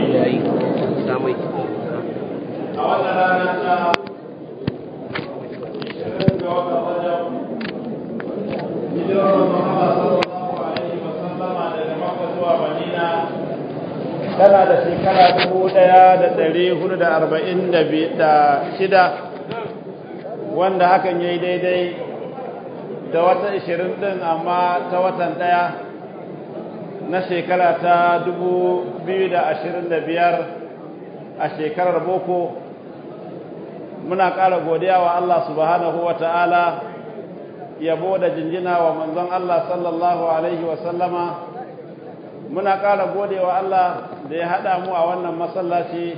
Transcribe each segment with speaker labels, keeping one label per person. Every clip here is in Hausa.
Speaker 1: yayi samai
Speaker 2: a wannan rana ta ishirin ga watan rajab hijirar manzon Allah sallallahu alaihi wa sallama daga Makka zuwa Madina tana da shekara dubu ɗaya da ɗari hudu da arba'in da shida wanda hakan ya yi daidai da wata ishirin ɗin amma ta watan ɗaya na shekara ta dubu biyu da ashirin da biyar a shekarar boko muna ƙara godiya wa Allah subhanahu wa ta'ala yabo da jinjina wa manzon Allah sallallahu alaihi wa sallama muna ƙara gode wa Allah da ya haɗa mu a wannan masallaci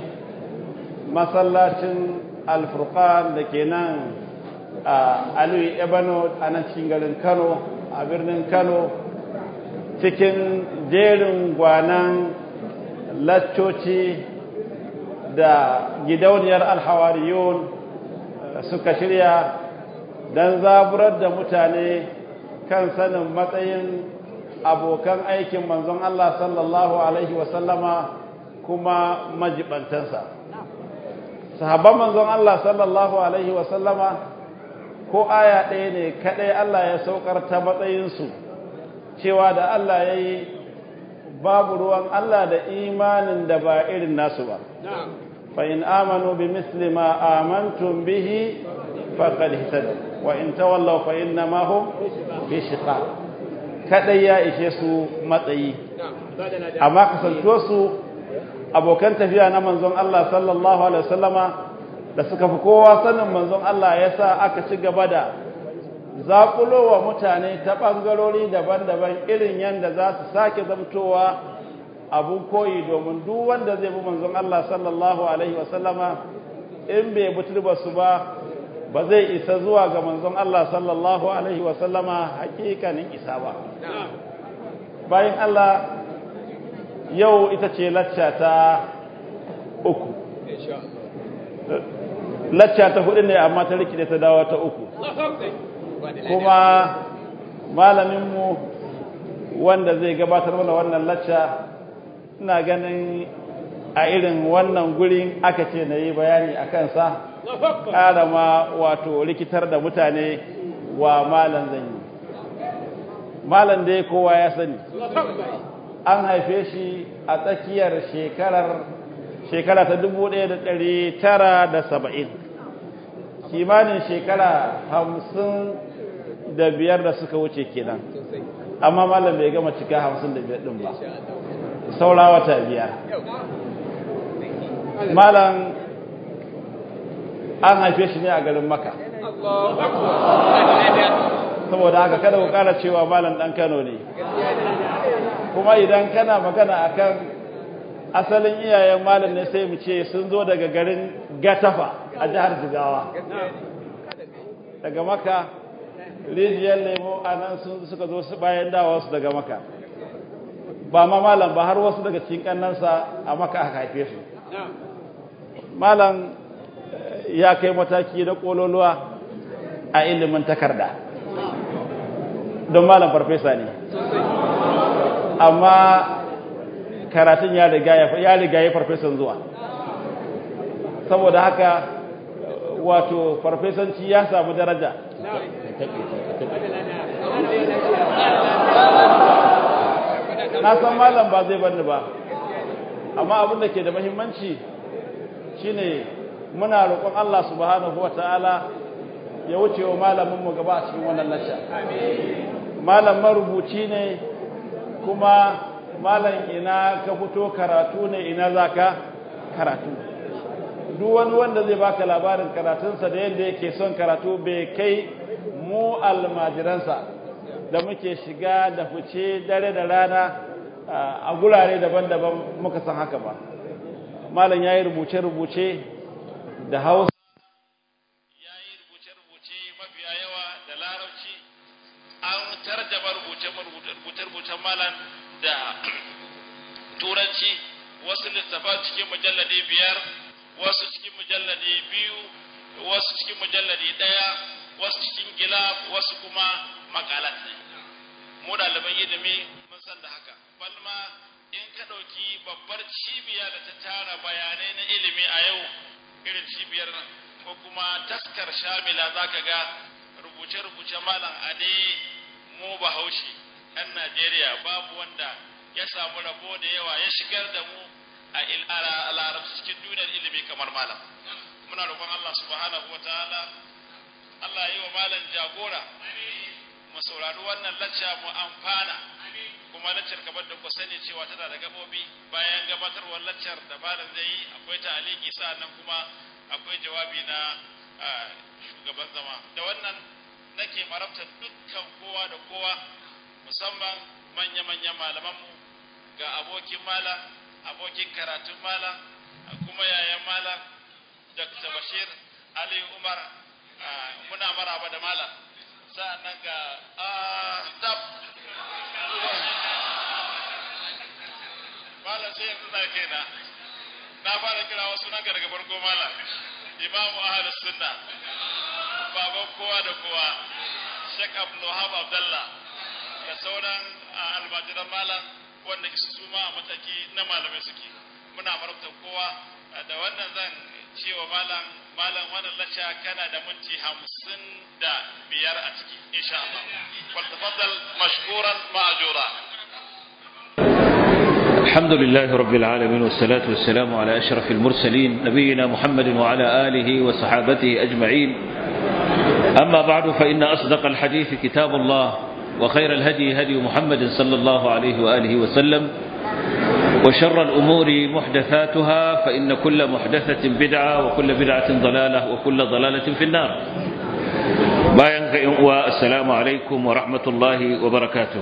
Speaker 2: masallacin alfurqan da ke nan a aliyu ebano a nan cikin garin kano a birnin kano cikin jerin gwanan laccoci da gidauniyar alhawariyun suka shirya don zaburar da mutane kan sanin matsayin abokan aikin manzon Allah sallallahu Alaihi wasallama kuma majibantansa. Sahabban manzon Allah sallallahu Alaihi wasallama ko aya ɗaya ne kaɗai Allah ya saukar ta matsayinsu cewa da Allah ya yi babu ruwan Allah da imanin da ba irin nasu ba. فإن آمنوا بمثل ما آمنتم به فقد اهتدوا وإن تولوا فإنما هم في شقاق kadai ya ishe su matsayi amma kasanto su abokan tafiya na manzon Allah sallallahu alaihi wasallama da suka fi kowa sanin manzon Allah yasa aka ci gaba da zakulo wa mutane ta bangarori daban-daban irin yanda za su sake zamtowa abun koyi domin duk wanda zai bi manzon Allah sallallahu alaihi wasallama in bai buturba su ba ba zai isa zuwa ga manzon Allah sallallahu alaihi wasallama hakikanin isa ba bayan Allah yau ita ce lacca ta uku lacca ta hudu ne amma ta rikide ta dawo ta uku kuma malaminmu wanda zai gabatar mana wannan lacca ina ganin a irin wannan gurin aka ce na yi bayani a kansa ƙara ma wato rikitar da mutane wa malan zan yi malan dai kowa ya sani an haife shi a tsakiyar shekarar shekara ta dubu ɗaya da ɗari tara da saba'in kimanin shekara hamsin da biyar da suka wuce kenan amma malam bai gama cika hamsin da biyar ɗin ba saura wata biyar malam an haife shi ne a garin maka saboda haka kada ku kara cewa malam dan kano ne kuma idan kana magana akan asalin iyayen malam ne sai mu ce sun zo daga garin gatafa a jihar jigawa daga maka rijiyar lemo a nan sun suka zo bayan dawa su daga maka ba ma malam ba har wasu daga cikin kannansa a maka aka haife su malam ya kai mataki na kololuwa a ilimin takarda don malam farfesa ne amma karatun ya riga ya riga ya farfesan zuwa saboda haka wato farfesanci ya samu daraja na san malam ba zai bani ba amma abin da ke da muhimmanci shine muna roƙon Allah subhanahu wata'ala ya wuce wa malamin mu gaba a cikin wannan lacca malam marubuci ne kuma malam ina ka fito karatu ne ina zaka karatu duk wani wanda zai baka labarin karatunsa da yadda yake son karatu bai kai mu almajiransa da muke shiga da fice dare da rana a gurare daban-daban muka san haka ba malam ya yi rubuce-rubuce da hausa ya yi rubuce-rubuce mafiya yawa da larabci an tarjama rubuce-rubucen malam da turanci wasu littafan cikin mujalladi biyar wasu cikin mujalladi biyu wasu cikin mujalladi ɗaya wasu cikin gila wasu kuma makalat ne mu ɗaliban ilimi mun san da haka balma in ka ɗauki babbar cibiya da ta tara bayanai na ilimi a yau irin cibiyar ko kuma taskar shamila za ka ga rubuce-rubuce malam ade mu bahaushe 'yan najeriya babu wanda ya samu rabo da yawa ya shigar da mu a larabci cikin duniyar ilimi kamar malam muna roƙon allah subhanahu wa ta'ala allah yi wa malam jagora mu saurari wannan lacca mu amfana kuma laccar kamar da ku sani cewa tana da gabobi bayan gabatarwar laccar da malam zai yi akwai ta'aliki sa'annan kuma akwai jawabi na shugaban zama da wannan nake marabta dukkan kowa da kowa musamman manya-manyan malamanmu ga abokin malam abokin karatun malam kuma yayan malam dr bashir ali umar muna maraba da malam sa'annan ga tab malam sai yanzu na kaina na fara kira wasu nan daga farko malam imamu ahlus sunna baban kowa da kowa Sheikh Abdul Wahab Abdullah da sauran almajiran malam wanda su ma a mataki na malamai suke muna marabtar kowa da wannan zan cewa malam malam wannan lacca kana da minti hamsin da biyar a ciki insha Allah wal tafaddal mashkuran ma'jura
Speaker 1: الحمد لله رب العالمين والصلاة والسلام على أشرف المرسلين نبينا محمد وعلى آله وصحابته أجمعين أما بعد فإن أصدق الحديث كتاب الله وخير الهدي هدي محمد صلى الله عليه وآله وسلم وشر الأمور محدثاتها فإن كل محدثة بدعة وكل بدعة ضلالة وكل ضلالة في النار bayan ka uwa assalamu alaikum wa rahmatullahi wa barakatuh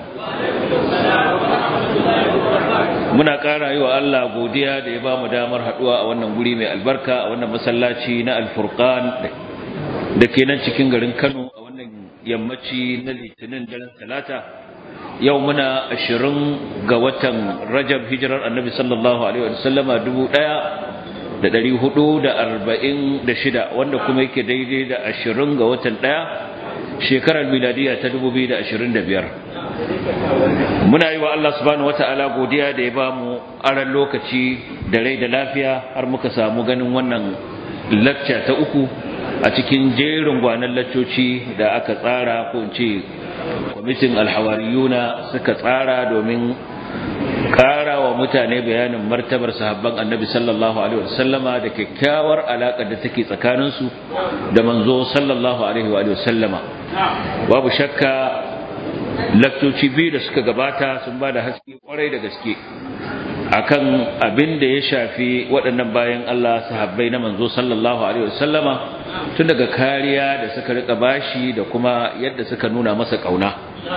Speaker 1: muna ƙara yi wa Allah godiya da ya ba mu damar haɗuwa a wannan guri mai albarka a wannan masallaci na alfurqan da ke nan cikin garin Kano a wannan yammaci na litinin daren talata yau muna ashirin ga watan rajab hijirar annabi sallallahu alaihi wa sallama dubu ɗaya da ɗari hudu da arba'in da shida wanda kuma yake daidai da ashirin ga watan ɗaya shekarar miladiya ta dubu biyu da ashirin da biyar muna yi wa Allah subhanahu wata'ala godiya da ya ba mu aran lokaci da rai da lafiya har muka samu ganin wannan lacca ta uku a cikin jerin gwanan laccoci da aka tsara ko in ce kwamitin alhawariyuna suka tsara domin ƙara wa mutane bayanin martabar sahabban annabi sallallahu alaihi wasallama da kyakkyawar alaƙar da take tsakaninsu da manzo sallallahu alaihi wasallama babu shakka lakcoci biyu da suka gabata sun ba da haske kwarai da gaske akan abin da ya shafi waɗannan bayan Allah sahabbai na manzo sallallahu alaihi wasallama tun daga kariya da suka rika bashi da kuma yadda suka nuna masa kauna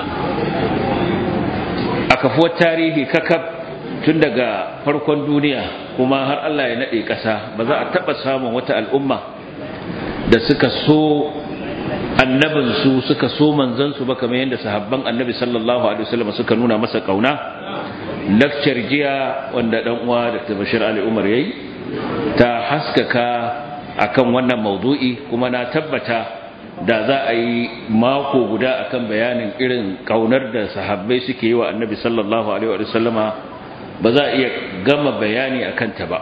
Speaker 1: a kafuwar tarihi kakab tun daga farkon duniya kuma har Allah ya nade ƙasa ba za a taɓa samun wata al'umma da suka so annabinsu suka so manzansu ba kamar yadda sahabban annabi sallallahu alaihi wasallam suka nuna masa kauna lakcar jiya wanda dan uwa Dr. Bashir Ali Umar yayi ta haskaka akan wannan maudu'i kuma na tabbata da za a yi mako guda akan bayanin irin kaunar da sahabbai suke yi wa annabi sallallahu alaihi wasallama ba za a iya gama bayani akan ta ba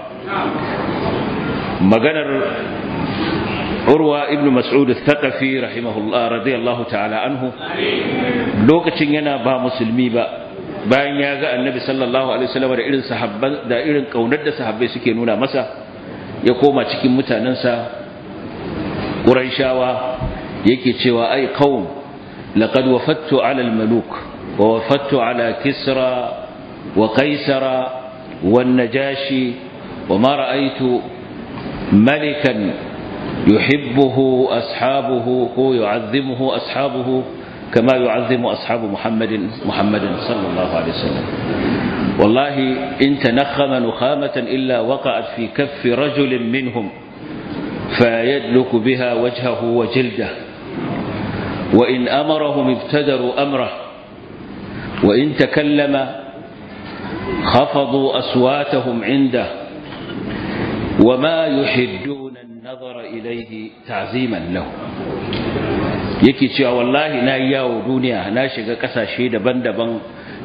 Speaker 1: maganar urwa ibn mas'ud al-thaqafi rahimahullah radiyallahu ta'ala anhu lokacin yana ba musulmi ba bayan ya ga annabi sallallahu alaihi wasallam da irin sahabban da irin kaunar da sahabbai suke nuna masa ya koma cikin mutanansa quraishawa yake cewa ai qaum laqad wafattu ala al-maluk wa wafattu ala kisra wa qaisara wan najashi wa ma ra'aytu malikan يحبه أصحابه هو يعظمه أصحابه كما يعظم أصحاب محمد محمد صلى الله عليه وسلم والله إن تنخم نخامة إلا وقعت في كف رجل منهم فيدلك بها وجهه وجلده وإن أمرهم ابتدروا أمره وإن تكلم خفضوا أصواتهم عنده وما يحدون النظر إليه تعظيما له yake cewa wallahi na yawo duniya na shiga kasashe daban-daban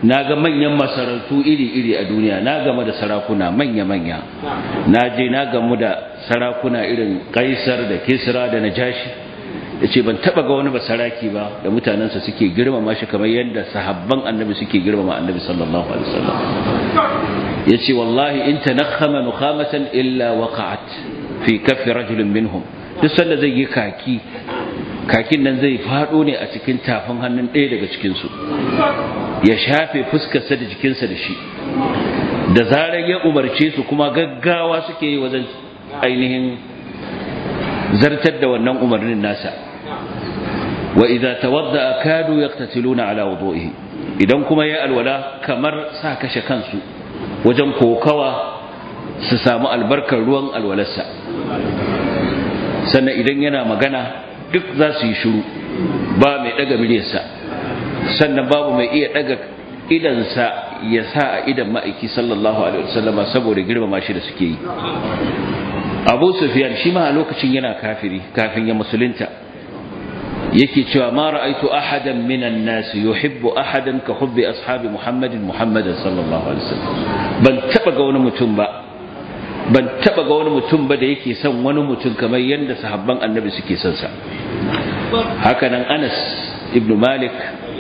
Speaker 1: na ga manyan masarautu iri-iri a duniya na game da sarakuna manya-manya na je na gamu da sarakuna irin kaisar da kisra da najashi ya ce ban taba ga wani basaraki ba da mutanensa suke girmama shi kamar yadda sahabban annabi suke girmama annabi sallallahu alaihi wasallam ya ce wallahi in tanakhama nukhamatan illa waqa'at fi kaffi rajulin minhum duk sanda zai yi kaki kakin nan zai fado ne a cikin tafin hannun ɗaya daga cikinsu ya shafe fuskarsa da jikinsa da shi da zarar ya umarce su kuma gaggawa suke yi wajen ainihin zartar da wannan umarnin nasa wa idza tawadda kadu yaqtatiluna ala wudu'ihi idan kuma ya alwala kamar sa kashe kansu wajen kokawa su samu albarkar ruwan alwalarsa sannan idan yana magana duk za su yi shiru ba mai daga miliyarsa sannan babu mai iya daga idansa ya sa a idan ma'aiki sallallahu alaihi wasallama saboda girmama shi da suke yi abu sufyan shi ma a lokacin yana kafiri kafin ya musulunta yake cewa ma ra'aitu ahadan minan nas yuhibbu ahadan ka hubbi ashabi muhammadin muhammadan sallallahu alaihi wasallam ban taba ga wani mutum ba ban taba ga wani mutum ba da yake son wani mutum kamar yadda sahabban annabi suke son sa haka nan Anas ibn Malik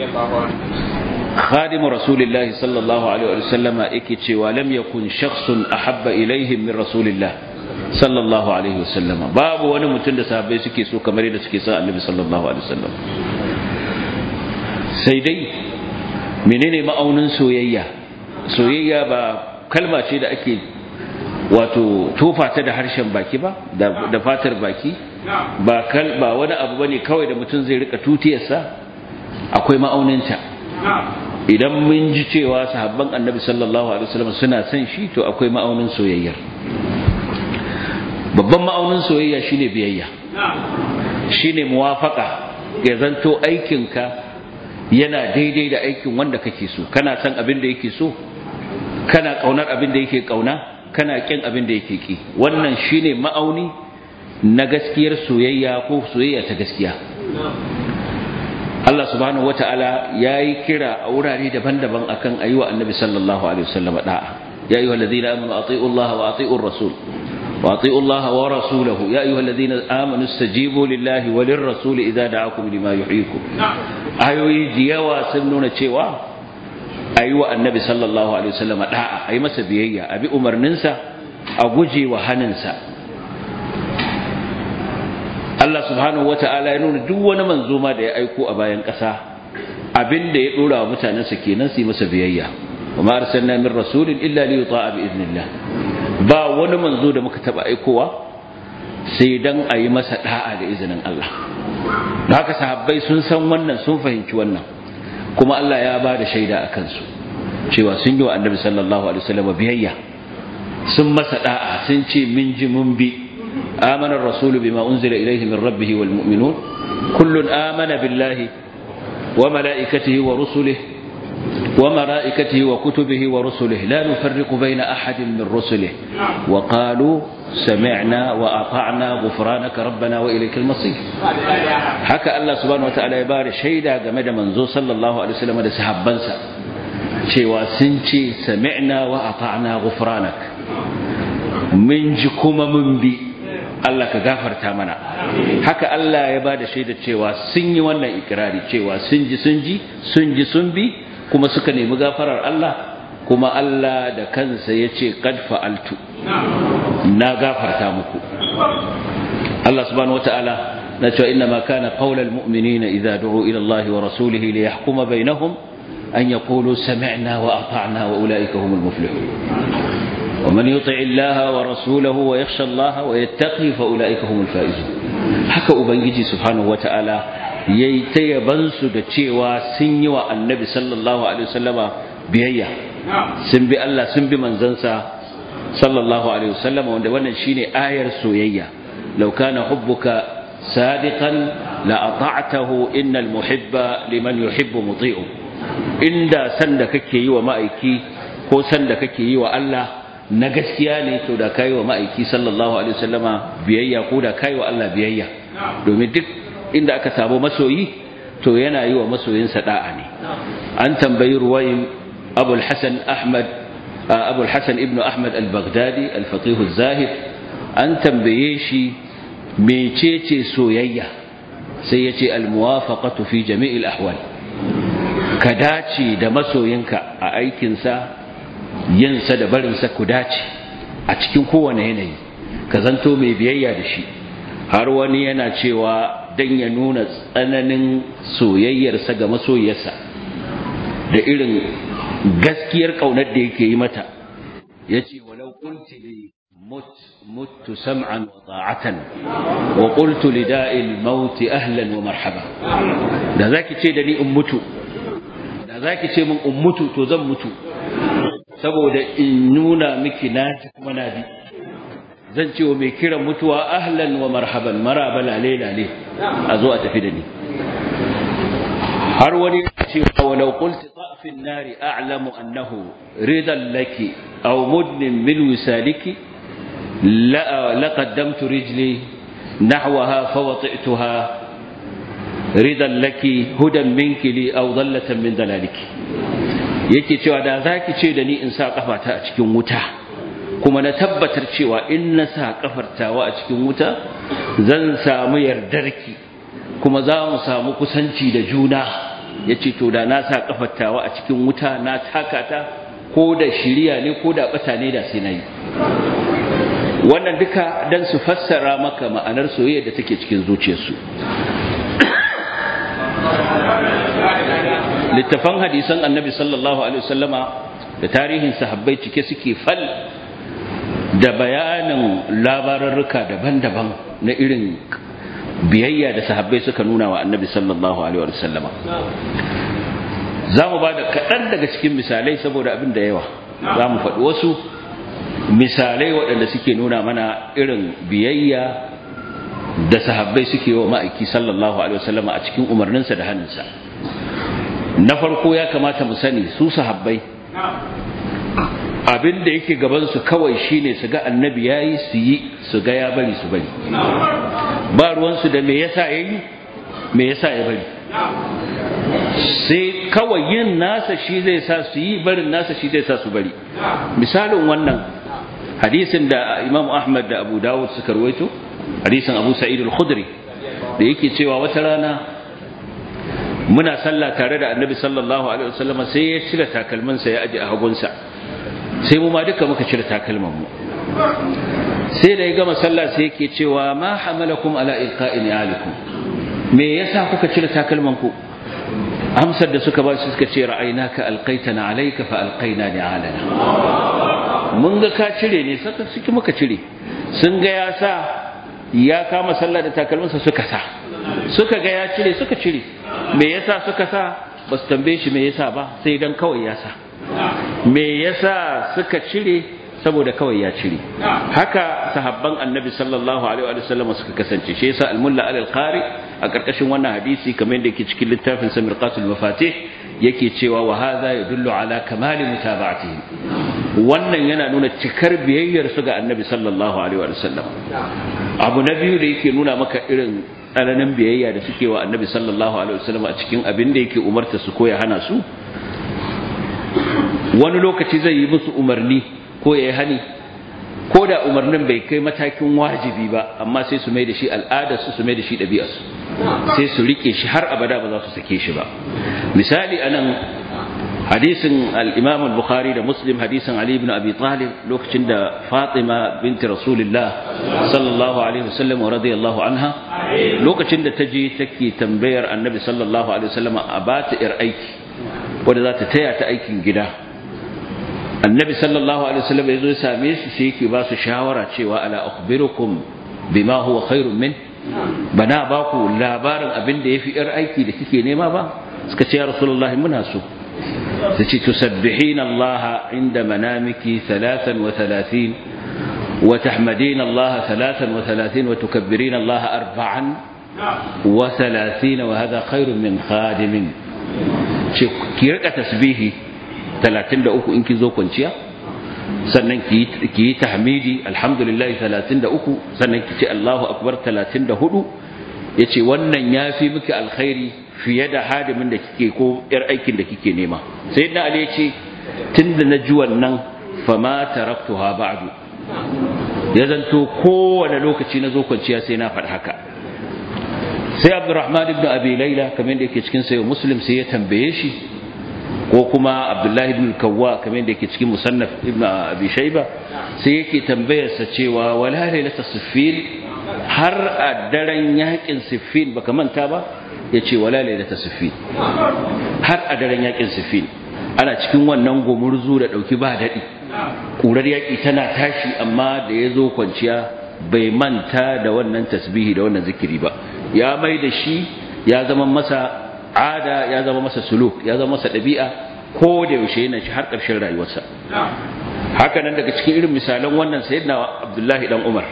Speaker 1: خادم رسول الله صلى الله عليه وسلم yake cewa lam yakun shakhsun ahabba ilaihim min rasulillah sallallahu alaihi wasallam babu wani mutum da sahabbai suke so kamar yadda suke son annabi sallallahu alaihi wasallam sai dai menene ma'aunin soyayya soyayya ba kalma ce da ake wato tofa ta da harshen baki ba da fatar baki ba kal ba wani abu bane kawai da mutum zai rika tutiyarsa akwai ma'auninta idan mun ji cewa sahabban annabi sallallahu alaihi wasallam suna son shi to akwai ma'aunin soyayyar babban ma'aunin soyayya shine biyayya shine muwafaka ya zanto aikinka yana daidai da aikin wanda kake so kana san abin da yake so kana kaunar abin da yake kauna kana kin abin da yake ki wannan shine ma'auni na gaskiyar soyayya ko soyayya ta gaskiya Allah subhanahu wata'ala yayi kira a wurare daban-daban akan ayyuwa annabi sallallahu alaihi wasallam da'a ya ayyuhal ladina amanu atiiu Allah wa atiiur rasul wa atiiu Allah wa rasulahu ya ayyuhal ladina amanu istajibu lillahi wa lirrasul idza da'akum lima yuhyikum ayoyi diyawa sun nuna cewa ayyuwa annabi sallallahu alaihi wasallam da'a ayi masa biyayya abi umarninsa a guje wa haninsa Allah subhanahu wata'ala ya nuna duk wani manzo ma da ya aiko a bayan ƙasa abin da ya dora wa mutanensa kenan su yi masa biyayya wa ma arsalna min rasulin illa li yuta'a bi idnillah ba wani manzo da muka taba aikowa sai dan a yi masa da'a da izinin Allah da haka sahabbai sun san wannan sun fahimci wannan kuma Allah ya ba da shaida a kansu cewa sun yi wa annabi sallallahu alaihi wasallam biyayya sun masa da'a sun ce min ji mun bi آمن الرسول بما أنزل إليه من ربه والمؤمنون كل آمن بالله وملائكته ورسله وملائكته وكتبه ورسله لا نفرق بين أحد من رسله وقالوا سمعنا وأطعنا غفرانك ربنا وإليك المصير حكى الله سبحانه وتعالى يبارك شيدا جمد منزو صلى الله عليه وسلم ده سحبنسا cewa sun ce sami'na wa ata'na ghufranak mun ji kuma mun bi Allah ka gafarta mana haka Allah ya bada shaida cewa sun yi wannan ikirari cewa sun ji sun ji sun ji sun bi kuma suka nemi gafarar Allah kuma Allah da kansa ya ce qad fa'altu na gafarta muku Allah subhanahu wataala na cewa inna ma kana qaulal mu'minina idza du'u ila Allah wa rasulihi li yahkuma bainahum an yaqulu sami'na wa ata'na wa ulaika humul muflihun ومن يطع الله ورسوله ويخشى الله ويتقي فأولئك هم الفائزون haka ubangiji subhanahu wataala yayi ta yabansu da cewa sun yi wa annabi sallallahu alaihi wasallama biyayya sun bi Allah sun bi manzansa sallallahu alaihi wasallama wanda wannan shine ayar soyayya law kana hubbuka sadiqan la ata'tahu innal muhibba liman yuhibbu muti'u inda san da kake yi wa ma'aiki ko san da kake yi wa Allah na gaskiya ne to da kai wa ma'aiki sallallahu alaihi wasallama biyayya ko da kai wa Allah biyayya domin duk inda aka samu masoyi to yana yi wa masoyinsa da'a ne an tambayi ruwayin abul hasan ahmad abul hasan ibnu ahmad al-baghdadi al-faqih az-zahid an tambaye shi mecece soyayya sai yace al-muwafaqatu fi jami'il ahwal ka dace da masoyinka a aikinsa yinsa da barinsa ku dace a cikin kowane yanayi ka zanto mai biyayya da shi har wani yana cewa dan ya nuna tsananin soyayyarsa ga masoyiyarsa da irin gaskiyar kaunar da yake yi mata yace walau qulti li mut muttu sam'an wa ta'atan wa qultu li da'il maut ahlan wa marhaba da zaki ce da ni in mutu da zaki ce min in mutu to zan mutu saboda in nuna miki na kuma na bi zan ce wa mai kiran mutuwa ahlan wa marhaban maraba lale lale a zo a tafi da ni har wani ce walau qulti ta'fin nari a'lamu annahu ridan laki aw mudnin min wisaliki la laqaddamtu rijli nahwaha fawati'tuha ridan laki hudan minki li aw dallatan min dalaliki yake cewa da zaki ce da ni in sa kafata a cikin wuta kuma na tabbatar cewa in na sa kafartawa a cikin wuta zan samu yardarki kuma za mu samu kusanci da juna ya ce to da na sa kafartawa a cikin wuta na takata ko da shirya ne ko da bata ne da sai na yi wannan duka don su fassara maka ma'anar soyayya da take cikin zuciyarsu littafan hadisan annabi sallallahu alaihi wasallama da tarihin sahabbai cike suke fal da bayanin labararruka daban-daban na irin biyayya da sahabbai suka nuna wa annabi sallallahu alaihi wasallama za mu ba da kaɗan daga cikin misalai saboda abin da yawa za mu faɗi wasu misalai waɗanda suke nuna mana irin biyayya da sahabbai suke wa ma'aiki sallallahu alaihi wasallama a cikin umarninsa da hannunsa na farko ya kamata mu sani su sahabbai abin da yake gabansu kawai shine su ga annabi yayi su yi su ga ya bari su bari ba ruwansu da me yasa yayi me yasa ya bari sai kawai yin nasa shi zai sa su yi barin nasa shi zai sa su bari misalin wannan hadisin da Imam Ahmad da Abu Dawud suka rawaito hadisin Abu Sa'id al-Khudri da yake cewa wata rana muna sallah tare da Annabi sallallahu alaihi wasallam sai ya cire takalminsa ya aje a hagunsa sai mu ma duka muka cire takalman mu sai da ya gama sallah sai yake cewa ma hamalakum ala ilqa'i alikum me yasa kuka cire takalman ku amsar da suka ba su suka ce ra'aynaka alqaitana alayka fa alqaina ni'alana mun ga ka cire ne saka suke muka cire sun ga ya sa ya kama sallah da takalminsa suka sa suka ga ya cire suka cire me yasa suka sa ba su tambaye shi me yasa ba sai dan kawai ya sa me yasa suka cire saboda kawai ya cire haka sahabban annabi sallallahu alaihi wa sallam suka kasance shi yasa al-mulla al-qari a karkashin wannan hadisi kamar yadda yake cikin littafin samirqatul mafatih yake cewa wa hadha yadullu ala kamali mutaba'atihi wannan yana nuna cikar biyayyar su ga annabi sallallahu alaihi wa sallam abu na biyu da yake nuna maka irin tsananin biyayya da suke wa annabi sallallahu alaihi wa sallam a cikin abin da yake umarta su ko ya hana su wani lokaci zai yi musu umarni ko ya yi hani ko da umarnin bai kai matakin wajibi ba amma sai su mai da shi al'adarsu su mai da shi ɗabi'arsu sai su riƙe shi har abada ba za su sake shi ba misali anan hadisin al-imam al-bukhari da muslim hadisin ali ibn abi talib lokacin da fatima binti rasulullah sallallahu alaihi wasallam wa radiyallahu anha lokacin da ta je take tambayar annabi sallallahu alaihi wasallam a bata yar aiki wanda za ta taya ta aikin gida annabi sallallahu alaihi wasallam ya zo ya same su sai yake ba su shawara cewa ala ukhbirukum bima huwa khairun min bana ba ku labarin abin da yafi yar aiki da kike nema ba suka ce ya rasulullahi muna so sai ce tusabbihina allaha inda manamiki 33 wa tahmadina allaha 33 wa tukabbirina allaha arba'an wa 30 wa hadha khairun min khadimin ce ki rika tasbihi 33 in kin zo kwanciya sannan ki yi tahmidi alhamdulillah 33 sannan ki ce Allahu akbar 34 yace wannan yafi miki alkhairi fiye da hadimin da kike ko yar aikin da kike nema sayyidina ali yace tunda na ji wannan fama taraktuha ba'du ya zanto kowane lokaci na zo kwanciya sai na faɗi haka sai abdurrahman ibn abi laila kamar da yake cikin sayo muslim sai ya tambaye shi ko kuma abdullahi ibn kawwa kamar da yake cikin musannaf ibn abi shayba sai yake tambayarsa cewa wala lailata siffin har a daren yakin siffin baka manta ba yace wala lailata siffin har a daren yakin siffin ana cikin wannan gumurzu da dauki ba dadi kurar yaki tana tashi amma da yazo kwanciya bai manta da wannan tasbihi da wannan zikiri ba ya mai da shi ya zama masa ada ya zama masa suluk ya zama masa ɗabi'a ko da yaushe yana shi har ƙarshen rayuwarsa haka nan daga cikin irin misalan wannan sayyidina abdullahi dan umar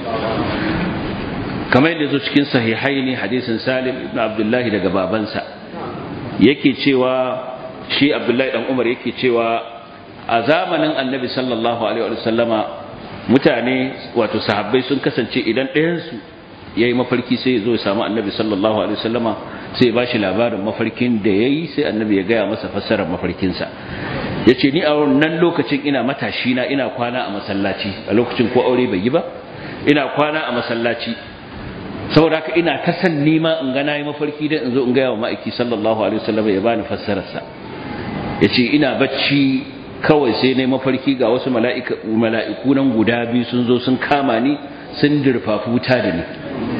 Speaker 1: kamar yadda zo cikin sahihai ne hadisin salim ibn abdullahi daga babansa yake cewa shi abdullahi dan umar yake cewa a zamanin annabi sallallahu alaihi wa sallama mutane wato sahabbai sun kasance idan ɗayansu ya yi mafarki sai ya zo ya samu annabi sallallahu alaihi wasallama sai ya ba shi labarin mafarkin da ya yi sai annabi ya gaya masa fassarar mafarkinsa ya ce ni a wannan lokacin ina matashi na ina kwana a masallaci a lokacin ko aure bai yi ba ina kwana a masallaci saboda haka ina ta san nima in ga nayi mafarki da in zo in gaya wa ma'aiki sallallahu alaihi wasallama ya bani fassararsa ya ce ina bacci kawai sai na mafarki ga wasu mala'iku nan guda biyu sun zo sun kama ni sun dirfafi wuta da ni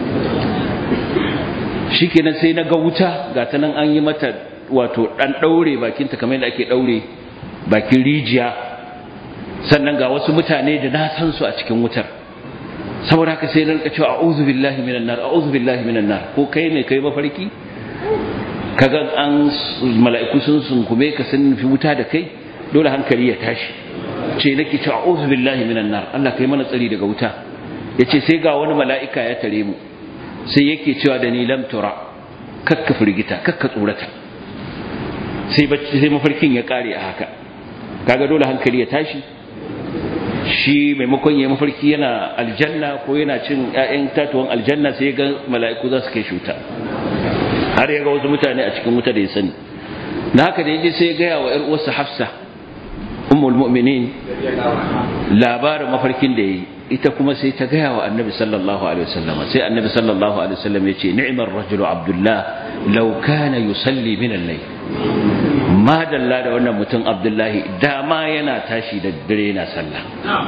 Speaker 1: shi kenan sai na ga wuta ga ta nan an yi mata wato ɗan ɗaure bakinta kamar yadda ake ɗaure bakin rijiya sannan ga wasu mutane da na san su a cikin wutar saboda haka sai na rika cewa a'udhu billahi minan nar a'udhu billahi minan nar ko kai ne kai mafarki kaga an mala'iku sun sunkume ka sun fi wuta da kai dole hankali ya tashi ce nake cewa a'udhu billahi minan nar Allah kai mana tsari daga wuta yace sai ga wani mala'ika ya tare mu sai yake cewa da ni lam tura kakka firgita kakka tsorata sai bacci sai mafarkin ya kare a haka kaga dole hankali ya tashi shi maimakon ya mafarki yana aljanna ko yana cin ƴaƴan tatuwan aljanna sai ga mala'iku za su kai shuta har ya ga wasu mutane a cikin wuta da ya sani na haka da yaje sai ya gaya wa ƴar uwarsa Hafsa ummul mu'minin labarin mafarkin da yayi ita kuma sai ta gaya wa annabi sallallahu alaihi wasallam sai annabi sallallahu alaihi wasallam ya ce ni'mar rajulu abdullah law kana yusalli min al-layl ma dalla da wannan mutum abdullahi dama yana tashi da dare yana sallah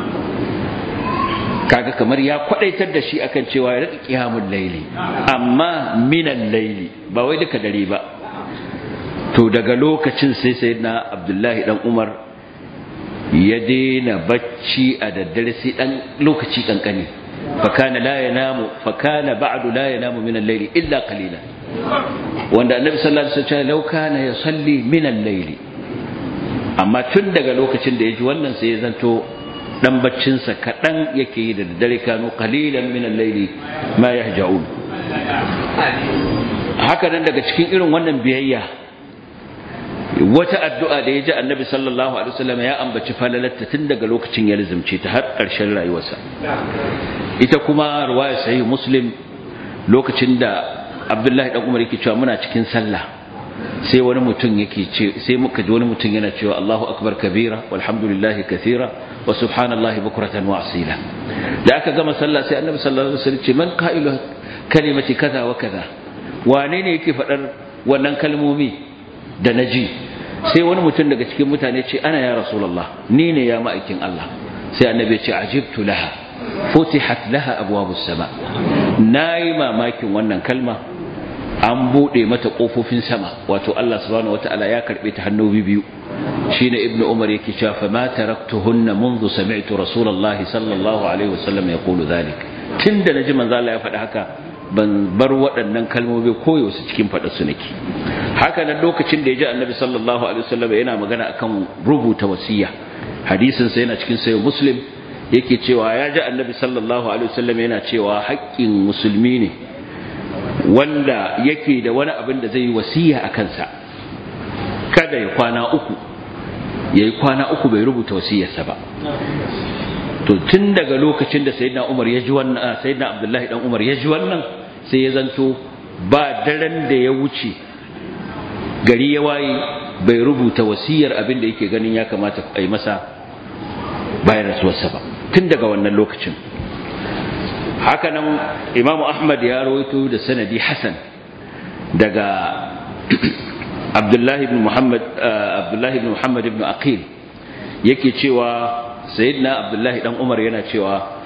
Speaker 1: kaga kamar ya kwadaitar da shi akan cewa ya rika qiyamul layli amma min al-layli ba wai duka dare ba to daga lokacin sai sayyidina abdullahi dan umar ya daina bacci a daddare sai dan lokaci kankani fakana la yanamu fakana ba'du la yanamu min al-layli illa qalila wanda annabi sallallahu alaihi wasallam law kana yusalli min al-layli amma tun daga lokacin da yaji wannan sai ya zanto dan baccin sa kadan yake yi da daddare kanu qalilan min al-layli ma yahja'un haka nan daga cikin irin wannan biyayya wata addu'a da ya ji annabi sallallahu alaihi wasallam ya ambaci falalatta tun daga lokacin ya lizumce ta har ƙarshen rayuwarsa ita kuma ruwaya sahih muslim lokacin da abdullahi dan umar yake cewa muna cikin sallah sai wani mutum yake ce sai muka ji wani mutum yana cewa Allahu akbar kabira walhamdulillahi kathira wa subhanallahi bukratan wa asila da aka gama sallah sai annabi sallallahu alaihi wasallam ce man qailu kalimati kaza wa kaza wane ne yake faɗar wannan kalmomi da na ji sai wani mutum daga cikin mutane ce ana ya rasulallah ni ne ya ma'aikin Allah sai annabi ce ajibtu laha futihat laha abwabus sama nayi mamakin wannan kalma an bude mata kofofin sama wato Allah subhanahu wataala ya karbe ta hannu biyu shine ibnu umar yake cewa fa ma taraktuhunna منذ سمعت رسول الله صلى الله عليه وسلم يقول ذلك tunda naji manzo Allah ya faɗi haka ban bar waɗannan kalmomi koyo su cikin faɗa su nake haka nan lokacin da ya ji annabi sallallahu alaihi wasallam yana magana akan rubuta wasiya hadisin sa yana cikin sayo muslim yake cewa ya ji annabi sallallahu alaihi wasallam yana cewa haƙƙin musulmi ne wanda yake da wani abin da zai yi wasiya a kansa kada ya kwana uku ya yi kwana uku bai rubuta wasiyarsa ba to tun daga lokacin da sayyidina Umar ya ji wannan sayyidina Abdullahi dan Umar ya ji wannan sai ya zanto ba daren da ya wuce gari ya waye bai rubuta wasiyar abin da yake ganin ya kamata a yi masa bayan rasuwarsa ba tun daga wannan lokacin hakanan imamu ahmad ya rawaito da sanadi hasan daga abdullahi ibn muhammad abdullahi ibn muhammad ibn aqil yake cewa sayyidina abdullahi dan umar yana cewa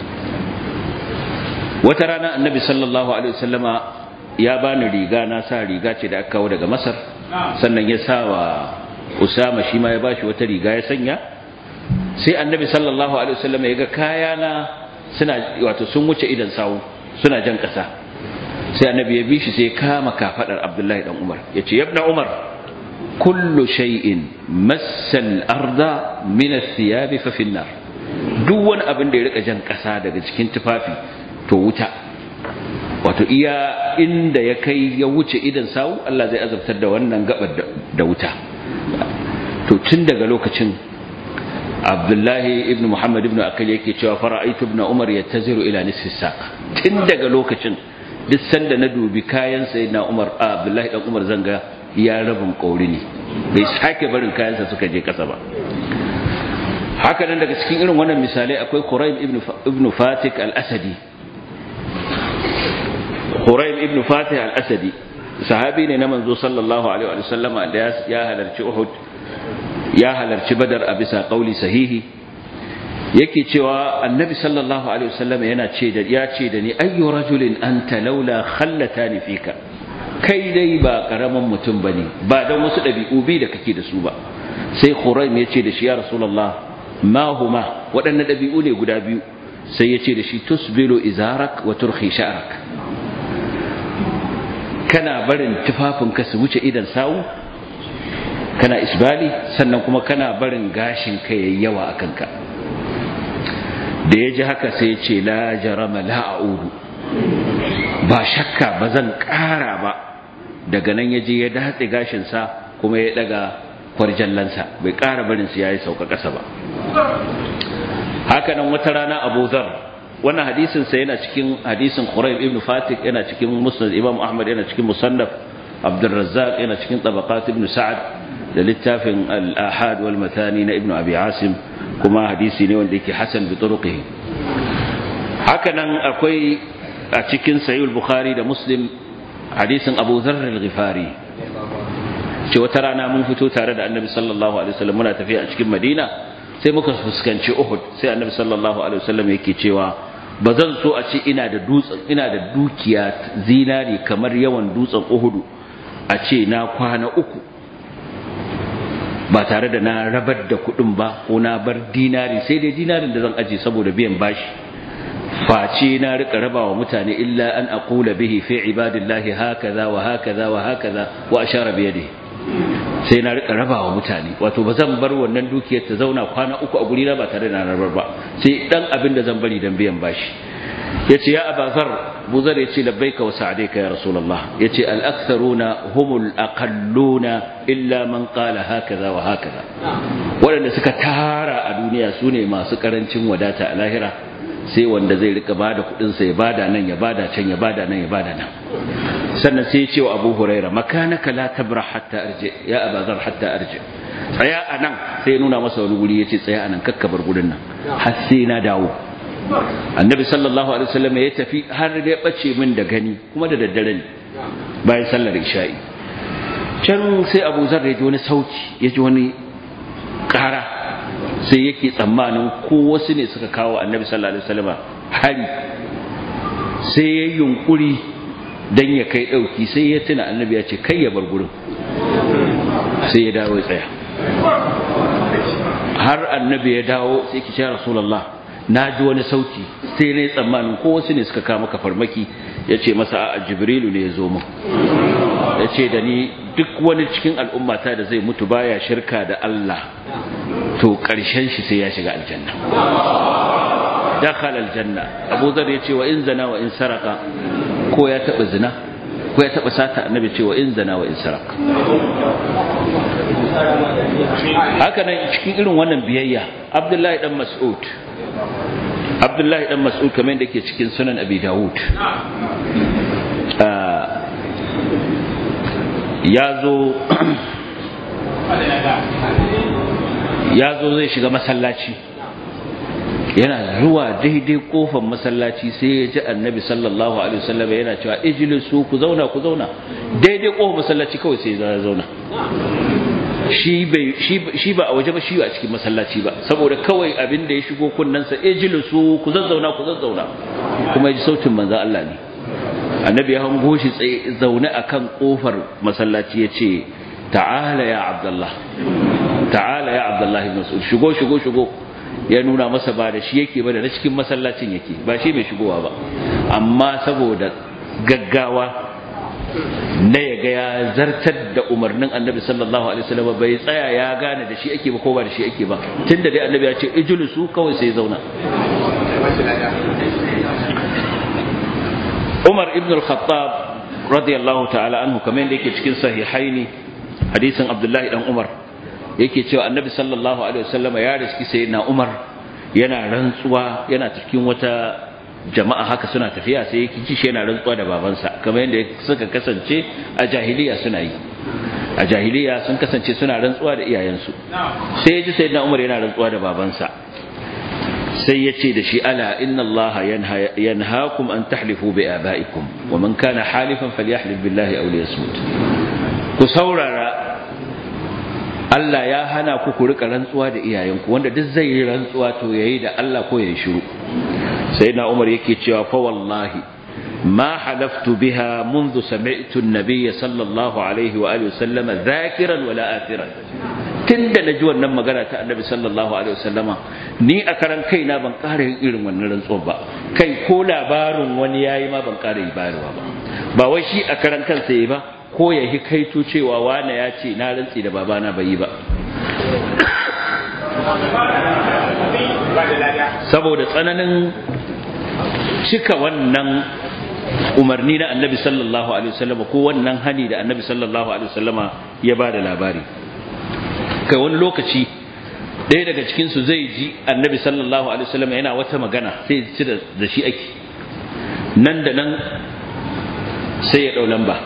Speaker 1: wata rana annabi sallallahu alaihi wasallama ya bani riga na sa riga ce da aka kawo daga masar sannan ya sa wa usama shi ma ya bashi wata riga ya sanya sai annabi sallallahu alaihi wasallama ya ga kayana suna wato sun wuce idan sawu suna jan kasa sai annabi ya bi shi sai kama kafadar abdullahi dan umar ya ce yabna umar kullu shay'in massal arda min ath-thiyab fa fi nar duk wani abin da ya rika jan kasa daga cikin tufafi to wuta wato iya inda ya kai ya wuce idan sawu Allah zai azabtar da wannan gabar da wuta to tun daga lokacin Abdullahi ibn Muhammad ibn Akil yake cewa fara'aitu ibn Umar yattaziru ila nisfi saq tun daga lokacin duk sanda na dubi kayan sayyidina Umar Abdullahi dan Umar zanga ya rabin kauri ne bai sake barin kayansa suka je kasa ba haka nan daga cikin irin wannan misalai akwai Quraib ibn ibn Fatik al-Asadi Quraib ibn Fatih al-Asadi sahabi ne na manzo sallallahu alaihi wa sallama da ya halarci Uhud ya halarci Badar a bisa kauli sahihi yake cewa annabi sallallahu alaihi wasallam yana ce da ya ce da ni ayyu rajulin anta laula khallatani fika kai dai ba karaman mutum bane ba dan wasu dabi'u bi da kake da su ba sai Quraib ya ce da shi ya rasulullah ma huma waɗannan dabi'u ne guda biyu sai ya ce da shi tusbilu izarak wa turhi sha'rak kana barin tufafinka su wuce idan sawu kana isbali sannan kuma kana barin gashin ka yayi yawa a kanka da ya ji haka sai ya ce la jarama la a'udu ba shakka ba zan ƙara ba daga nan ya je ya datse gashinsa kuma ya daga kwarjallansa bai ƙara barin su yayi sauka ƙasa ba haka nan wata rana abu zar wannan hadisin sa yana cikin hadisin Quraib ibn Fatik yana cikin Musnad Imam Ahmad yana cikin Musannaf Abdul Razzaq yana cikin Tabaqat ibn Sa'ad da littafin Al-Ahad wal Matani na Ibn Abi Asim kuma hadisi ne wanda yake hasan bi turuqihi haka nan akwai a cikin Sahih Bukhari da Muslim hadisin Abu Dharr al-Ghifari ce wata rana mun fito tare da Annabi sallallahu alaihi wasallam muna tafiya a cikin Madina sai muka fuskanci Uhud sai Annabi sallallahu alaihi wasallam yake cewa ba zan so a ce ina da dutsen ina da dukiya zinari kamar yawan dutsen Uhudu a ce na kwana uku ba tare da na rabar da kuɗin ba ko na bar dinari sai dai dinarin da zan aje saboda biyan bashi face na rika raba wa mutane illa an aqula bihi fi ibadillahi hakaza wa hakaza wa hakaza wa ashara bi yadihi sai na rika raba wa mutane wato ba zan bar wannan dukiyar ta zauna kwana uku a guri na ba tare da na rabar ba sai dan abin da zan bari dan biyan bashi yace ya abazar buzar yace labbaika wa sa'daika ya rasulullah yace al aktharuna humul aqalluna illa man qala hakaza wa hakaza wadanda suka tara a duniya sune masu karancin wadata a lahira sai wanda zai rika bada kudin sa ya bada nan ya bada can ya bada nan ya bada nan sannan sai ya ce wa Abu Huraira makanaka la tabrah hatta arji ya abazar hatta arji tsaya anan sai ya nuna masa wani guri yace tsaya anan kakkabar gurin nan har sai na dawo annabi sallallahu alaihi wasallam ya tafi har ya bace min da gani kuma da daddare ne bayan sallar isha'i can sai Abu Zar ya ji wani sauti ya ji wani ƙara sai yake tsammanin ko wasu ne suka kawo annabi sallallahu alaihi wasallam hari sai ya yunkuri dan ya kai dauki sai ya tuna annabi ya ce kai ya bar gurin sai ya dawo ya tsaya har annabi ya dawo sai ki ce rasulullah na ji wani sauti sai ne tsammanin ko wasu ne suka kawo maka farmaki ya ce masa a jibrilu ne ya zo mu ya ce da ni duk wani cikin al'ummata da zai mutu baya shirka da Allah to ƙarshen shi sai ya shiga aljanna dakhala aljanna Abu Dharr ya ce wa in zana wa in saraka ko ya taba zina ko ya taba sata annabi ce wa in zana wa in saraka haka nan cikin irin wannan biyayya Abdullahi dan Mas'ud Abdullahi dan Mas'ud kamar da ke cikin sunan Abi Dawud ya zo ya zo zai shiga masallaci yana zuwa daidai kofar masallaci sai ya ji annabi sallallahu alaihi wasallam yana cewa ijlisu ku zauna ku zauna daidai kofar masallaci kawai sai ya zauna shi bai shi ba a waje ba shi a cikin masallaci ba saboda kawai abin da ya shigo kunnansa ijlisu ku zazzauna ku zazzauna kuma ya ji sautin manzon Allah ne annabi ya hango shi tsaye zaune akan kofar masallaci ya ce ta'ala ya abdullah ta'ala ya abdullah ibn mas'ud shigo shigo shigo ya nuna masa ba da shi yake ba da na cikin masallacin yake ba shi mai shigowa ba amma saboda gaggawa na ya ga ya zartar da umarnin annabi sallallahu alaihi wasallam bai tsaya ya gane da shi ake ba ko ba da shi ake ba tunda dai annabi ya ce ijlisu kawai sai zauna Umar ibn al-Khattab radiyallahu ta'ala anhu kamar yadda yake cikin sahihaini hadisin Abdullahi dan Umar yake cewa annabi sallallahu alaihi wasallam ya riski sayyidina Umar yana rantsuwa yana cikin wata jama'a haka suna tafiya sai yake ji shi yana rantsuwa da babansa kamar yadda suka kasance a jahiliya suna yi a jahiliya sun kasance suna rantsuwa da iyayensu sai ya ji sayyidina Umar yana rantsuwa da babansa sai ya ce da shi ala inna allaha yanhaakum an tahlifu bi abaikum wa man kana halifan falyahlif billahi aw liyasmut ku saurara Allah ya hana ku ku rika rantsuwa da iyayenku wanda duk zai yi rantsuwa to yayi da Allah ko yayi shiru sayyidina Umar yake cewa fa wallahi ما حلفت بها منذ سمعت النبي صلى الله عليه وآله وسلم ذاكرا ولا آثرا tunda na ji wannan magana ta annabi sallallahu alaihi wasallama ni a karan kaina ban ƙara yin irin wannan rantsuwar ba kai ko labarin wani yayi ma ban ƙara yi bayarwa ba ba wai shi a karan kansa yi ba ko ya hi kaito cewa wane ya ce na rantsi da babana bai yi ba saboda tsananin cika wannan umarni na annabi sallallahu alaihi wasallama ko wannan hani da annabi sallallahu alaihi wasallama ya ba da labari kai wani lokaci ɗaya daga cikinsu zai ji annabi sallallahu alaihi wasallam yana wata magana sai ci da shi ake nan da nan sai ya ɗau lamba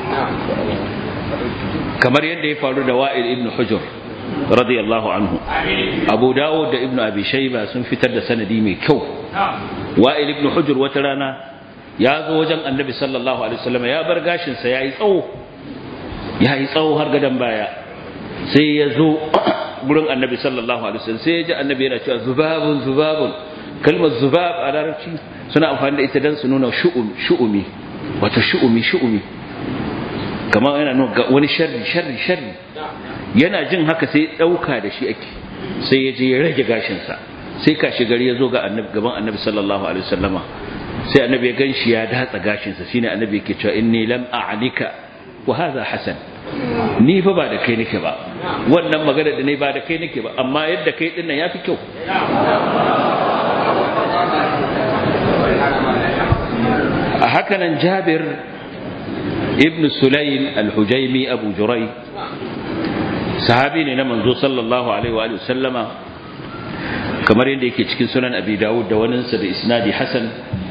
Speaker 1: kamar yadda ya faru da wa'il ibn hujur radiyallahu anhu abu dawud da ibn abi shayba sun fitar da sanadi mai kyau wa'il ibn hujur wata rana ya zo wajen annabi sallallahu alaihi wasallam ya bar gashinsa ya yi tsawo ya yi tsawo har gadon baya sai ya zo gurin annabi sallallahu alaihi wasallam sai ya ji annabi yana cewa zubabun zubabun kalmar zubab a larabci suna amfani da ita dan su nuna shu'umi wato shu'umi shu'umi kamar yana nuna wani sharri sharri sharri yana jin haka sai dauka da shi ake sai ya je ya rage gashin sa sai kashi gari ya zo ga annabi gaban annabi sallallahu alaihi wasallama sai annabi ya ganshi ya datsa gashin sa shine annabi yake cewa inni lam a'nika wa hadha hasan ni fa ba da kai nake ba wannan magana da ne ba da kai nake ba amma yadda kai din nan yafi kyau a haka nan Jabir ibn Sulaym al-Hujaymi Abu Juray sahabi ne na manzo sallallahu alaihi wa sallama kamar yadda yake cikin sunan Abi Dawud da waninsa da isnadi Hasan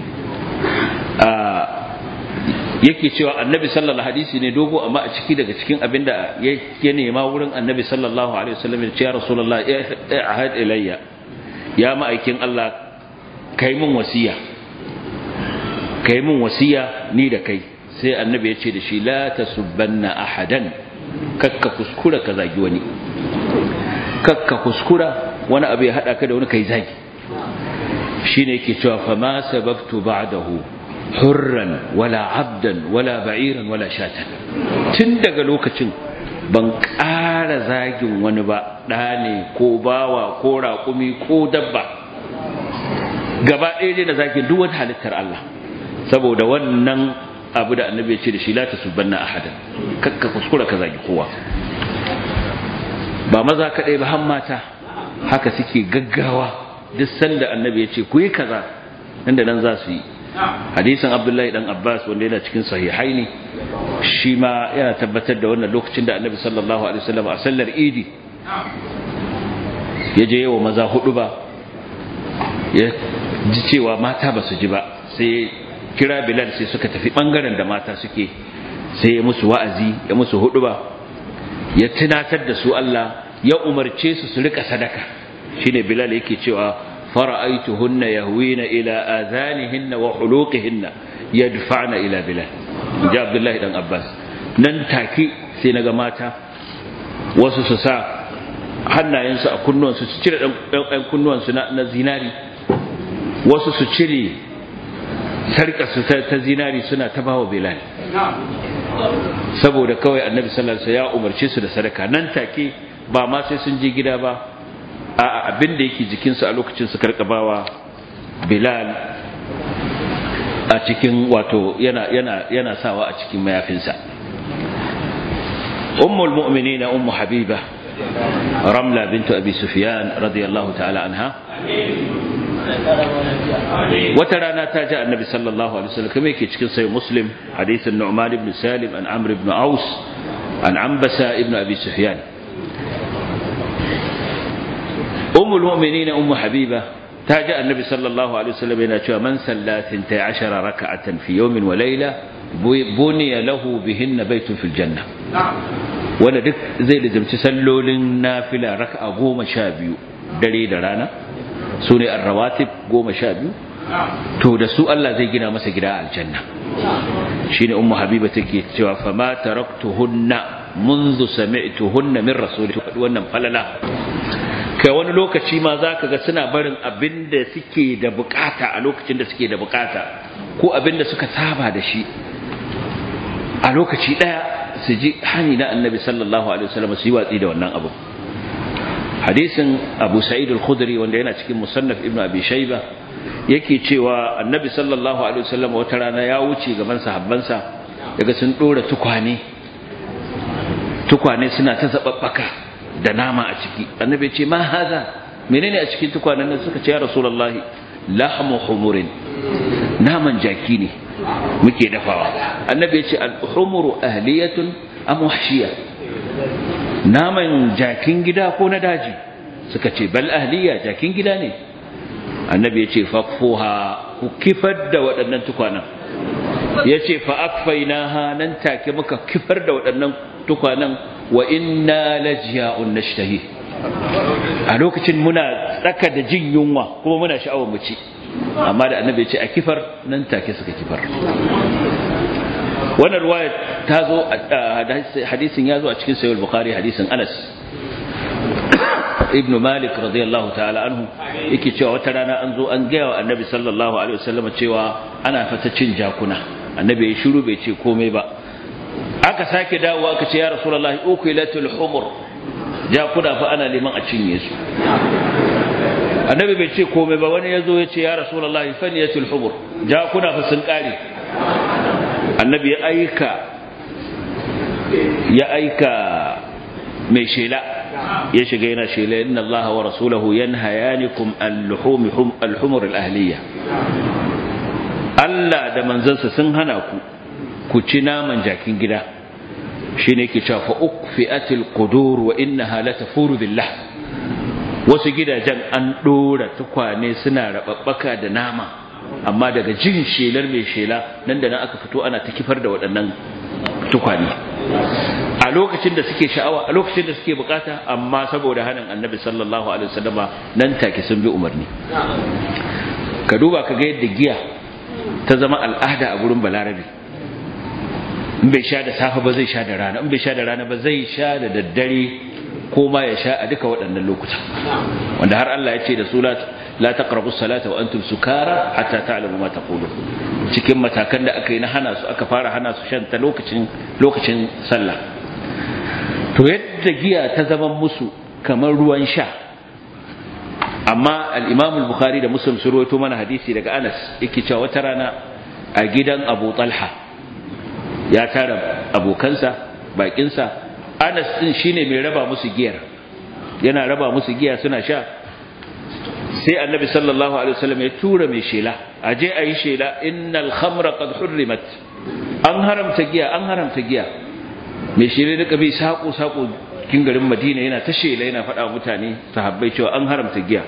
Speaker 1: yake cewa annabi sallallahu hadisi ne dogo amma a ciki daga cikin abin da ya nema wurin annabi sallallahu alaihi wasallam ya ce ya rasulullah ya ahad ilayya ya ma'aikin Allah kai mun wasiya kai mun wasiya ni da kai sai annabi ya ce da shi la tasubbanna ahadan kakka kuskura ka zagi wani kakka kuskura wani abu ya hada ka da wani kai zagi shine yake cewa fa ma sababtu ba'dahu hurran wala abdan wala ba'iran wala shatan tun daga lokacin ban ƙara zagin wani ba ɗa ne ko bawa ko raƙumi ko dabba gaba ɗaya dai da zagin duk wani halittar Allah saboda wannan abu da annabi ya ce da shi la tasubbanna ahadan kakka kuskura ka zagi kowa ba maza kaɗai ba har mata haka suke gaggawa duk sanda annabi ya ce ku yi kaza nan da nan za su yi hadisin abdullahi dan abbas wanda yana cikin sahihaini shi ma yana tabbatar da wannan lokacin da annabi sallallahu alaihi wasallam a sallar idi ya je yawa maza hudu ba ya ji cewa mata ba su ji ba sai kira bilal sai suka tafi bangaren da mata suke sai ya musu wa'azi ya musu hudu ba ya tunatar da su Allah ya umarce su su rika sadaka shine bilal yake cewa fara'aituhunna yahwina ila azanihinna wa huluqihinna yadfa'na ila bilal ji abdullahi dan abbas nan take sai naga mata wasu su sa hannayensu a kunnuwansu su cire ɗan kunnuwansu na zinari wasu su cire sarƙarsu ta zinari suna ta bawa bilal saboda kawai annabi sallallahu alaihi ya umarce su da sadaka nan take ba ma sai sun je gida ba a abin da yake jikinsu a lokacin su karkabawa bilal a cikin wato yana yana yana sawa a cikin mayafinsa ummul mu'minina ummu habiba ramla bintu abi sufyan radiyallahu ta'ala anha wata rana ta ji annabi sallallahu alaihi wasallam kuma yake cikin sai muslim hadisin nu'man ibn salim an amr ibn aus an ambasa ibn abi sufyan ummul mu'minin ummu habiba ta ji annabi sallallahu alaihi wasallam yana cewa man salla 12 raka'atan fi yawmin wa layla buniya lahu bihinna baytun fil janna wanda duk zai lizimci sallolin nafila raka'a goma sha biyu dare da rana su ne arrawatib goma sha biyu to da su Allah zai gina masa gida aljanna shi ne ummu habiba take cewa fama taraktuhunna منذ سمعتهن من رسول wannan falala kai wani lokaci ma za ka ga suna barin abin da suke da bukata a lokacin da suke da bukata ko abin da suka saba da shi a lokaci daya su ji hani na annabi sallallahu alaihi wasallam su yi watsi da wannan abu hadisin abu sa'id al-khudri wanda yana cikin musannaf ibn abi shayba yake cewa annabi sallallahu alaihi wasallam wata rana ya wuce gaban sahabbansa daga sun dora tukwane tukwane suna ta zababbaka da nama a ciki annabi ce ma haza menene a cikin tukwanen nan suka ce ya rasulullahi lahmu humurin naman jaki ne muke dafawa annabi ya ce al-humuru ahliyatun am wahshiya naman jakin gida ko na daji suka ce bal ahliya jakin gida ne annabi ya ce fakfuha ku kifar da waɗannan tukwanan ya ce fa'akfainaha nan take muka kifar da waɗannan tukwanan wa inna lajiya'un nashtahi a lokacin muna tsaka da jin yunwa kuma muna sha'awar mu ci amma da annabi ya ce a kifar nan take suka kifar wannan ruwaya ta zo hadisin ya zo a cikin sayyid bukhari hadisin anas ibnu malik radiyallahu ta'ala anhu yake cewa wata rana an zo an gaya wa annabi sallallahu alaihi wasallam cewa ana fata cin jakuna annabi ya shiru bai ce komai ba aka sake dawo aka ce ya rasulullahi ukilatul humur jakuna fa ana liman a cinye su annabi bai ce komai ba wani yazo ya ce ya rasulullahi faniyatul humur jakuna fa sun kare annabi ya aika ya aika mai shela ya shiga yana shela inna allaha wa rasulahu yanhayanikum al-luhum al-humur al-ahliya Allah da manzansa sun hana ku ku ci naman jakin gida shine yake cewa fa ukfiatil qudur wa innaha la tafuru billah wasu gidajen an dora tukwane suna rababbaka da nama amma daga jin shelar mai shela nan da nan aka fito ana ta kifar da waɗannan tukwane a lokacin da suke sha'awa a lokacin da suke bukata amma saboda hanin annabi sallallahu alaihi wasallama nan take sun bi umarni ka duba ka ga yadda giya ta zama al'ada a gurin balarabe in bai sha da safe ba zai sha da rana in bai sha da rana ba zai sha da daddare ko ma ya sha a duka waɗannan lokuta wanda har Allah ya ce da su la taqrabu salata wa antum sukara hatta ta'lamu ma taqulun cikin matakan da aka yi na hana su aka fara hana su shan ta lokacin lokacin sallah to yadda giya ta zama musu kamar ruwan sha amma al-Imam al-Bukhari da Muslim su rawaito mana hadisi daga Anas yake cewa wata rana a gidan Abu Talha ya tara abokansa bakinsa Anas din shine mai raba musu giyar yana raba musu giya suna sha sai annabi sallallahu alaihi wasallam ya tura mai shela aje ayi shela innal khamra qad hurrimat an haramta giya an haramta giya mai shela da kabi sako sako cikin garin Madina yana ta shela yana faɗa mutane sahabbai cewa an haramta giya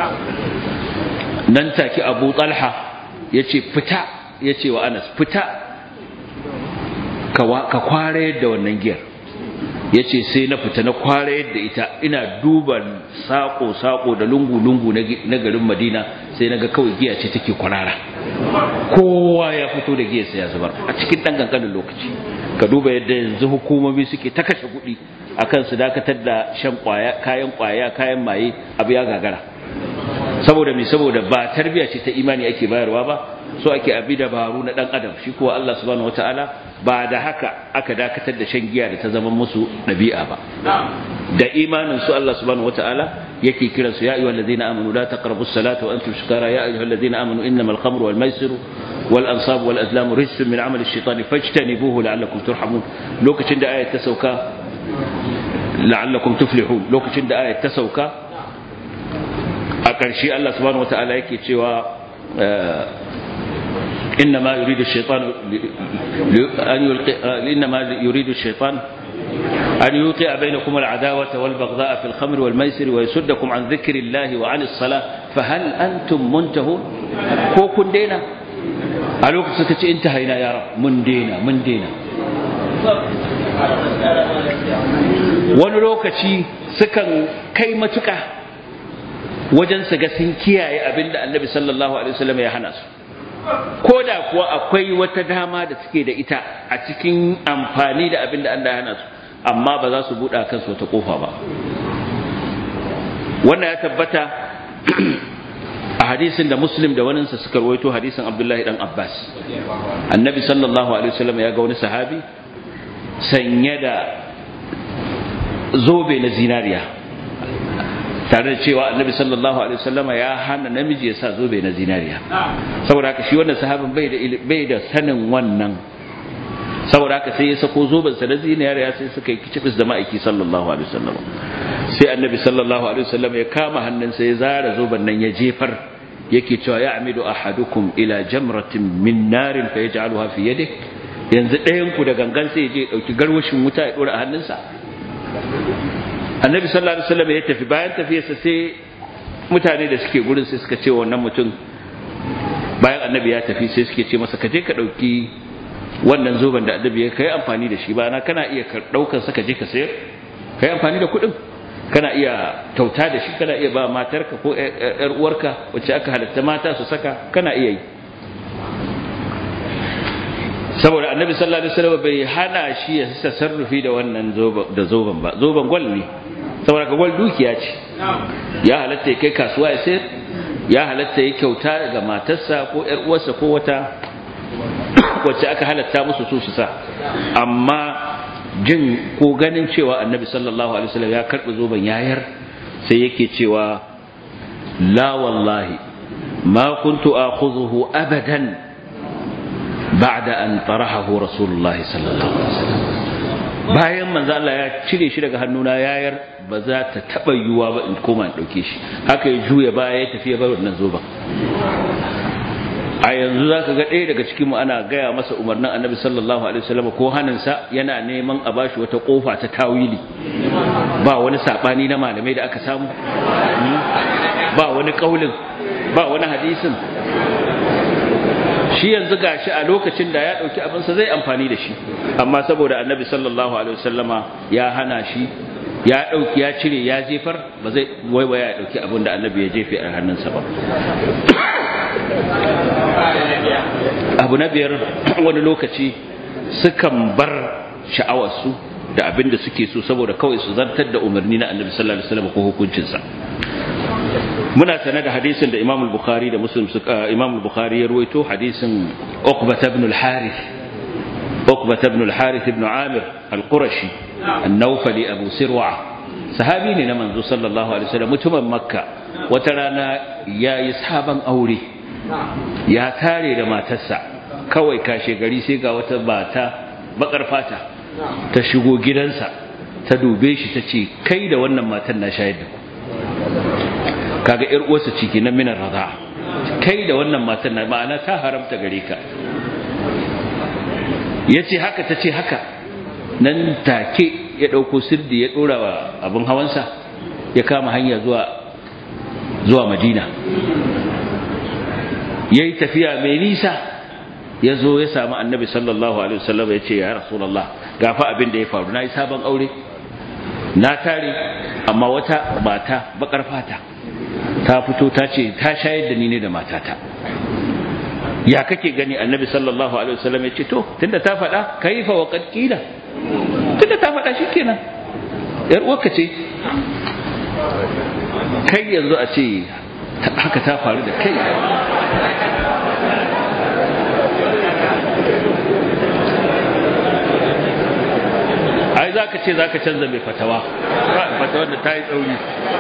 Speaker 1: nan take Abu Talha yace fita yace wa Anas fita ka kware da wannan giyar yace sai na fita na kwara yadda ita ina duba sako sako da lungu lungu na garin Madina sai naga kawai giya ce take kwarara kowa ya fito da giyarsa ya zubar a cikin dan kankanin lokaci ka duba yadda yanzu hukumomi suke ta kashe kuɗi akan su dakatar da shan kwaya kayan kwaya kayan maye abu ya gagara saboda me saboda ba tarbiya ce ta imani ake bayarwa ba so ake abi dabaru na dan adam shi kuwa Allah subhanahu wataala ba da haka aka dakatar da shan giya da ta zama musu dabi'a ba da imanin su Allah subhanahu wataala yake kiran su ya ayyuhal ladina amanu la taqrabus salata wa antum sukara ya ayyuhal ladina amanu innamal khamru wal maisiru wal ansab wal azlamu rijsun min amali ash-shaytani fajtanibuhu la'allakum turhamun lokacin da ayat ta sauka la'allakum tuflihun lokacin da ayat ta sauka a ƙarshe Allah subhanahu wata'ala yake cewa إنما يريد الشيطان أن يلقي إنما يريد الشيطان أن يوقع بينكم العداوة والبغضاء في الخمر والميسر ويسدكم عن ذكر الله وعن الصلاة فهل أنتم منتهون كو كن دينا ألوك سكتي انتهينا يا رب من دينا من دينا wani lokaci sukan kai matuka wajen su ga sun kiyaye abin da annabi sallallahu alaihi wasallam ya hana su ko da kuwa akwai wata dama da suke da ita a cikin amfani da abin da Allah ya hana su amma ba za su buɗa kansu wata kofa ba wannan ya tabbata a hadisin da muslim da waninsa suka rawaito hadisin abdullahi dan abbas annabi sallallahu alaihi wasallam ya ga wani sahabi sanye da zobe na zinariya tare da cewa annabi sallallahu alaihi wasallama ya hana namiji ya sa zobe na zinariya saboda haka shi wannan sahabin bai da bai da sanin wannan saboda haka sai ya sako zoben sa na zinariya sai suka yi kicibis da ma'aiki sallallahu alaihi wasallama sai annabi sallallahu alaihi wasallama ya kama hannunsa ya zara zoben nan ya jefar yake cewa ya amidu ahadukum ila jamratin min narin fa yaj'aluha fi yadihi yanzu ɗayan ku da gangan sai ya je dauki garwashin wuta ya dora a hannunsa annabi sallallahu alaihi wasallam ya tafi bayan tafiyarsa sai mutane da suke gurin sai suka ce wannan mutum bayan annabi ya tafi sai suke ce masa ka je ka dauki wannan zoben da annabi ya kai amfani da shi ba na kana iya daukar sa ka je ka sayar kai amfani da kuɗin kana iya kyauta da shi kana iya ba matarka ko yar uwarka wacce aka halatta mata su saka kana iya yi saboda annabi sallallahu alaihi wasallam bai hana shi ya tasarrufi da wannan zoban da zoban ba zoban gwal ne saboda ka gwal dukiya ce ya halatta ya kai kasuwa ya sayar ya halatta ya kyauta ga matarsa ko ƴar uwarsa ko wata wacce aka halatta musu su su sa amma jin ko ganin cewa annabi sallallahu alaihi wasallam ya karbi zoban yayar sai yake cewa la wallahi ma kuntu akhudhuhu abadan بعد أن طرحه رسول الله صلى الله عليه وسلم bayan manzo Allah ya cire shi daga hannuna yayar ba za ta taba yuwa ba in koma in dauke shi haka ya juya baya ya tafi ya bar wannan zoba a yanzu zaka ga ɗaya daga cikin mu ana gaya masa umarnin Annabi sallallahu alaihi wasallam ko haninsa yana neman a bashi wata kofa ta tawili ba wani sabani na malamai da aka samu ba wani kaulin ba wani hadisin shi yanzu gashi a lokacin da ya dauki abinsa zai amfani da shi amma saboda annabi sallallahu alaihi wasallama ya hana shi ya dauki ya cire ya jefar ba zai waiwaya ya dauki abin da annabi ya jefe a hannunsa ba abu na biyar wani lokaci sukan bar sha'awarsu da abin da suke so saboda kawai su zartar da umarni na annabi sallallahu alaihi wasallam ko hukuncinsa muna sane da hadisin da Imam al-Bukhari da Muslim suka Imam al-Bukhari ya ruwaito hadisin Uqbah ibn al-Harith Uqbah ibn al-Harith ibn Amir al-Qurashi an-Nawfali Abu Sirwa sahabi ne na manzo sallallahu alaihi wasallam mutumin Makka wata rana yayi sahaban aure ya tare da matarsa kawai kashe gari sai ga wata bata bakar fata ta shigo gidansa ta dube shi ta ce kai da wannan matan na shayar da ku kaga yar uwarsa ciki na minar raza kai da wannan matan na ma'ana ta haramta gare ka yace haka tace haka nan take ya dauko sirdi ya dora wa abin hawansa ya kama hanya zuwa zuwa Madina yayi tafiya mai nisa ya zo ya samu annabi sallallahu alaihi wasallam ya ce ya rasulullah gafa abin da ya faru nayi sabon aure na tare amma wata mata bakar fata ta fito ta ce ta shayar da ni ne da matata ya kake gani annabi sallallahu alaihi wasallam ya ce to tunda ta faɗa kaifa wa qad qila tunda ta faɗa shikenan yar uwarka ce kai yanzu a ce haka ta faru da kai ai za ka ce za ka canza mai fatawa fatawar da ta yi tsauri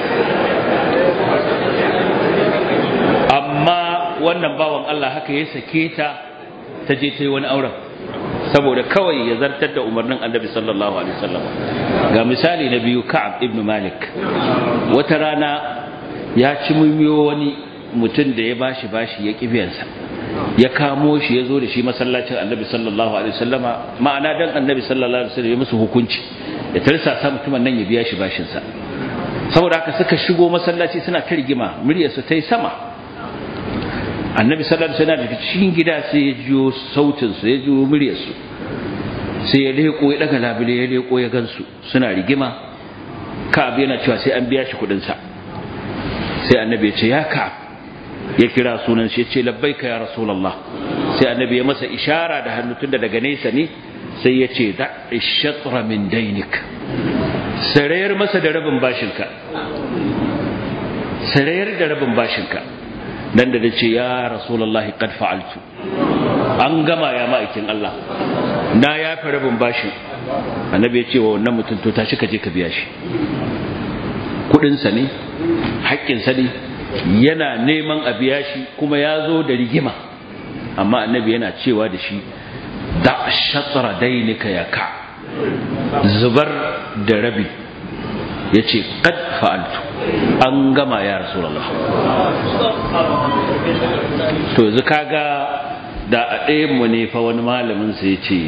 Speaker 1: amma wannan bawan Allah haka ya sake ta ta je ta yi wani auren saboda kawai ya zartar da umarnin annabi sallallahu alaihi wasallam ga misali na biyu ka'ab ibn malik wata rana ya ci mummiyo wani mutum da ya bashi bashi ya kibiyansa ya kamo shi ya zo da shi masallacin annabi sallallahu alaihi wasallama ma'ana dan annabi sallallahu alaihi wasallam ya musu hukunci ya tarsa sa mutumin nan ya biya shi bashin sa saboda haka suka shigo masallaci suna ta rigima muryar su tai sama annabi sallallahu alaihi wasallam daga cikin gida sai ya jiyo sautin su ya jiyo muryar su sai ya leko ya daga labule ya leko ya gansu suna rigima ka'ab yana cewa sai an biya shi kudin sa sai annabi ya ce ya ka'ab ya kira sunan shi ya ce labbaika ya rasulullah sai annabi ya masa ishara da hannu tunda daga nesa ne sai ya ce da ishatra min dainik sarayar masa da rabin bashinka sarayar da rabin bashinka dan da ce ya rasulullahi qad fa'altu an gama ya ma'aikin Allah na yafi rabin bashin annabi ya ce wa wannan mutum to tashi ka je ka biya shi kudin sa ne haƙƙin sa ne yana neman a biya shi kuma ya zo da rigima amma annabi yana cewa da shi da shatra dainika ya ka zubar da rabi ya ce kad fa'altu an gama ya rasulallah to yanzu kaga da a ɗayan mu ne fa wani malamin sai ya ce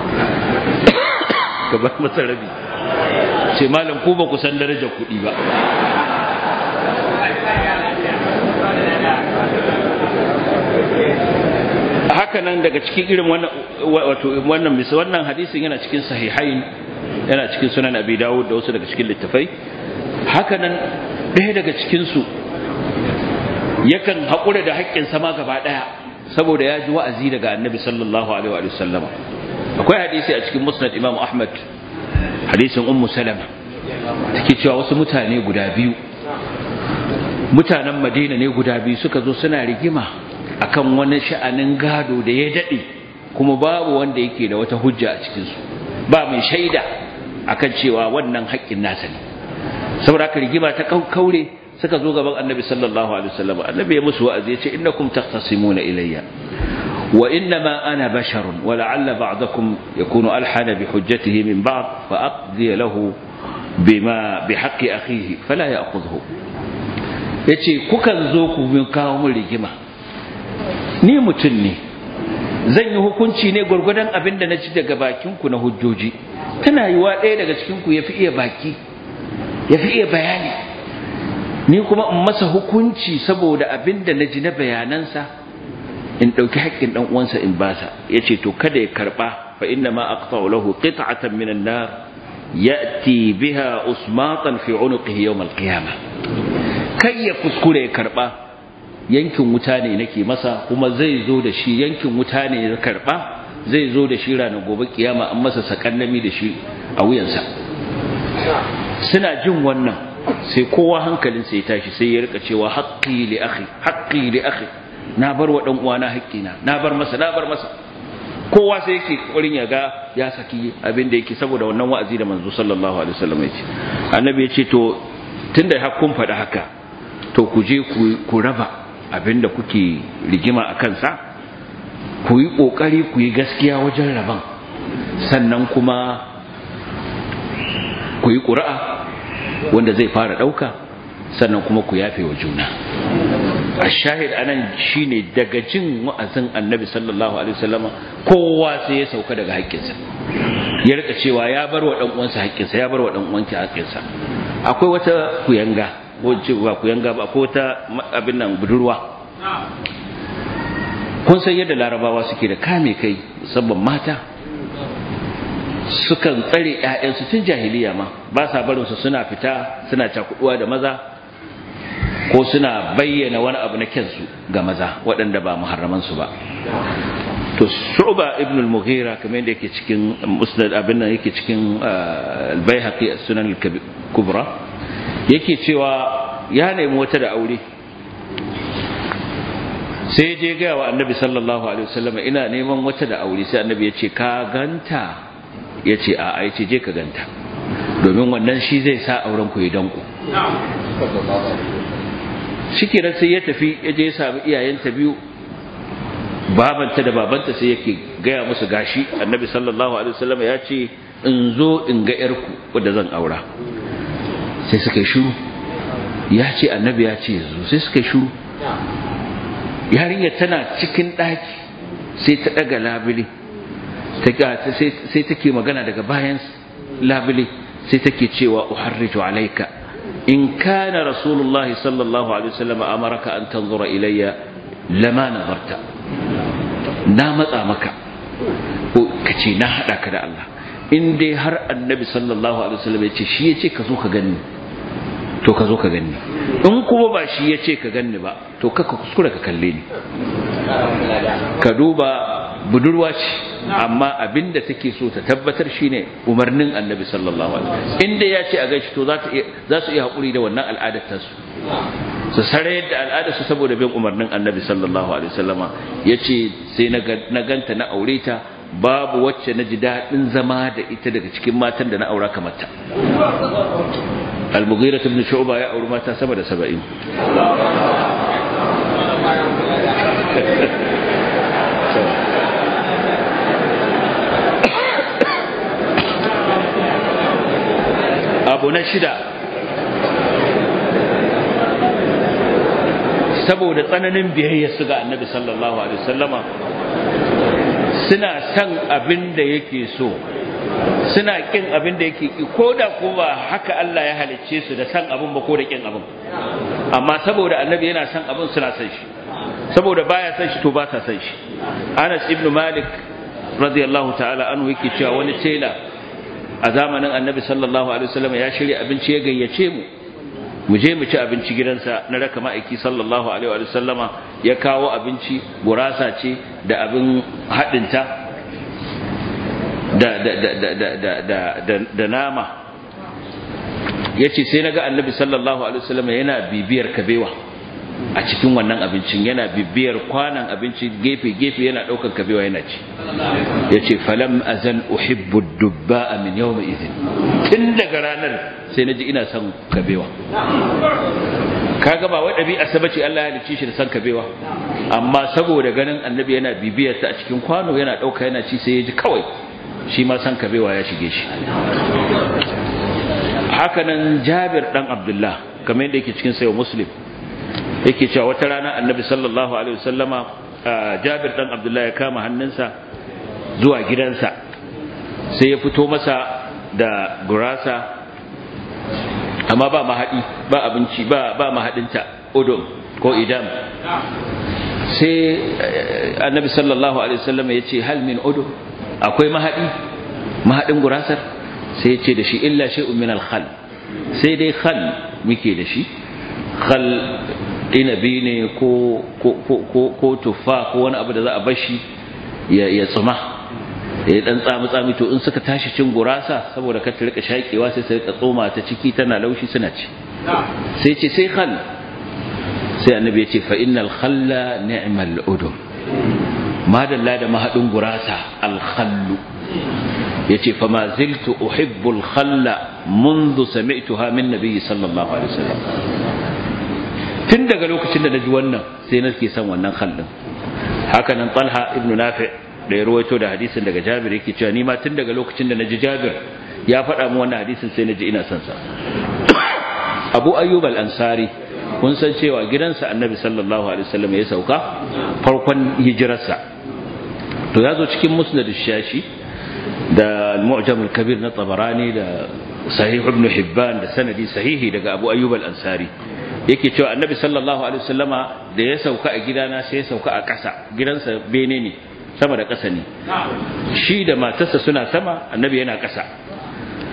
Speaker 1: gabar masa rabi ce malam ku ba ku san darajar kuɗi ba haka nan daga cikin irin wannan wato wannan misa wannan hadisin yana cikin sahihain yana cikin sunan abi dawud da wasu daga cikin littafai haka nan ɗaya daga cikin su yakan haƙura da haƙƙin sama gaba ɗaya saboda ya ji wa'azi daga annabi sallallahu alaihi wa sallama akwai hadisi a cikin musnad imam ahmad hadisin ummu salama take cewa wasu mutane guda biyu mutanen madina ne guda biyu suka zo suna rigima akan wani sha'anin gado da ya daɗe kuma babu wanda yake da wata hujja a cikinsu ba mai shaida akan cewa wannan haƙƙin nasa ne saboda haka rigima ta kaure suka zo gaban annabi sallallahu alaihi wasallam annabi ya musu wa'azi ya ce innakum taqtasimuna ilayya wa innama ana basharun wa la'alla ba'dakum yakunu alhana bi hujjatihi min ba'd fa aqdi lahu bima bi haqqi akhihi fala ya'khudhu yace kukan zo ku kawo mun rigima ni mutum ne zan yi hukunci ne gwargwadon abin da na ci daga bakinku na hujjoji tana yi wa ɗaya daga cikinku ya fi iya baki ya fi iya bayani ni kuma in masa hukunci saboda abin da na ji na bayanansa in ɗauki haƙƙin ɗan uwansa in basa ya ce to kada ya karɓa fa inna ma aqta'u lahu qit'atan min an-nar ya'ti biha usmatan fi 'unuqihi yawm al-qiyamah kai ya kuskure ya karɓa yankin wuta ne nake masa kuma zai zo da shi yankin wuta ne ya karba zai zo da shi ranar gobe kiyama an masa sakannami da shi a wuyansa suna jin wannan sai kowa hankalin sai tashi sai ya rika cewa haqqi li akhi haqqi li akhi na bar wa dan uwana haƙƙina na bar masa na bar masa kowa sai yake kokarin ya ga ya saki abin da yake saboda wannan wa'azi da manzo sallallahu alaihi wasallam ya ce annabi ya ce to tunda har kun faɗi haka to ku je ku raba abinda kuke rigima a kansa ku yi ƙoƙari ku yi gaskiya wajen rabon sannan kuma ku yi ƙura'a wanda zai fara ɗauka sannan kuma ku yafe wa juna a shahid anan shine daga jin wa'azin annabi sallallahu alaihi wasallama kowa sai ya sauka daga haƙƙinsa ya rika cewa ya bar wa ɗan uwansa haƙƙinsa ya bar wa ɗan uwanki haƙƙinsa akwai wata kuyanga wacce ba ku yanga ba ko ta abin nan budurwa kun san yadda larabawa suke da kame kai musamman mata sukan tsare ƴaƴansu tun jahiliya ma ba sa barin su suna fita suna cakuduwa da maza ko suna bayyana wani abu na kyansu ga maza waɗanda ba muharraman su ba to shu'ba ibn al-mughira kamar yadda yake cikin musnad abin nan yake cikin al-baihaqi as-sunan al-kubra yake cewa ya nemi wata da aure sai je ga wa annabi sallallahu alaihi wasallam ina neman wata da aure sai annabi ya ce ka ganta ya ce a a ce je ka ganta domin wannan shi zai sa auren ku ya danko shikenan sai ya tafi ya je ya sami iyayenta biyu babanta da babanta sai yake gaya musu gashi annabi sallallahu alaihi wasallam ya ce in zo in ga yarku wadda zan aura sai suka yi shiru ya ce annabi ya ce zo sai suka yi shiru yarinyar tana cikin ɗaki sai ta ɗaga labule sai take magana daga bayan labule sai take cewa uharriju alaika in kana rasulullahi sallallahu alaihi wasallam amaraka an tanzura ilayya lama nazarta na matsa maka ko kace na hada ka da Allah in dai har annabi sallallahu alaihi wasallam ya ce shi ya ce ka zo ka gani to ka zo ka ganni in kuma ba shi ya ce ka ganni ba to kaka kuskura ka kalle ni ka duba budurwa ce amma abinda take so ta tabbatar shine umarnin annabi sallallahu alaihi wasallam inda ya ce a gaishe to za su iya haƙuri da wannan al'adar ta su su sare da al'adar su saboda bin umarnin annabi sallallahu alaihi wasallama yace sai na ganta na aure ta babu wacce na ji daɗin zama da ita daga cikin matan da na aura kamar ta al-mughira ibn shu'ba ya auri mata sama da 70 abu na shida saboda tsananin biyayya su ga annabi sallallahu alaihi wasallama suna san abin da yake so suna kin abin da yake ki ko da ko ba haka Allah ya halicce su da san abin ba ko da kin abin amma saboda annabi yana san abin suna san shi saboda baya san shi to ba sa san shi Anas ibn Malik radiyallahu ta'ala anhu yake cewa wani tela a zamanin annabi sallallahu alaihi wasallam ya shirya abinci ya gayyace mu mu je mu ci abinci gidansa na raka ma'aiki sallallahu alaihi wa sallama ya kawo abinci gurasa ce da abin haɗinta da da da da da da da da nama yace sai naga annabi sallallahu alaihi wasallam yana bibiyar kabewa a cikin wannan abincin yana bibiyar kwanan abinci gefe gefe yana daukan kabewa yana ci yace falam azal uhibbu dubba min yawma idhin tun daga ranar sai naji ina son kabewa kaga ba wai dabi'a sabace Allah ya halicce shi da son kabewa amma saboda ganin annabi yana bibiyar ta a cikin kwano yana dauka yana ci sai ya ji kawai shi ma son kabewa ya shige shi hakanan Jabir dan Abdullah kamar yadda yake cikin sayo Muslim yake cewa wata rana annabi sallallahu alaihi wasallama Jabir dan Abdullah ya kama hannunsa zuwa gidansa sai ya fito masa da gurasa amma ba mahadi ba abinci ba ba mahadinta udum ko idam sai annabi sallallahu alaihi wasallama ya ce hal min udum akwai mahadi mahadin gurasar sai ya ce da shi illa shay'un min al-khal sai dai khal muke da shi khal inabi ne ko ko tuffa ko wani abu da za a bashi ya tsuma ya dan tsami tsami to in suka tashi cin gurasa saboda ka rika shakewa sai sai ka tsoma ta ciki tana laushi suna ci sai ce sai khal sai annabi ya ce fa innal khalla ni'mal udum madalla da mahadin gurasa al khallu yace fa ma ziltu uhibbu al khalla منذ سمعتها من النبي صلى الله عليه وسلم tun daga lokacin da na ji wannan sai nake son wannan khallin haka nan talha ibnu nafi da ya ruwaito da hadisin daga jabir yake cewa ni ma tun daga lokacin da na ji jabir ya faɗa mu wannan hadisin sai na ji ina son sa abu ayyub al-ansari kun san cewa gidansa annabi sallallahu alaihi wasallam ya sauka farkon hijirarsa to ya zo cikin musnad shashi da al-mu'jam al-kabir na tabarani da sahih ibn hibban da sanadi sahihi daga abu ayyub al-ansari yake cewa annabi sallallahu alaihi wasallama da ya sauka a gidana sai ya sauka a ƙasa gidansa bene ne sama da ƙasa ne shi da matarsa suna sama annabi yana ƙasa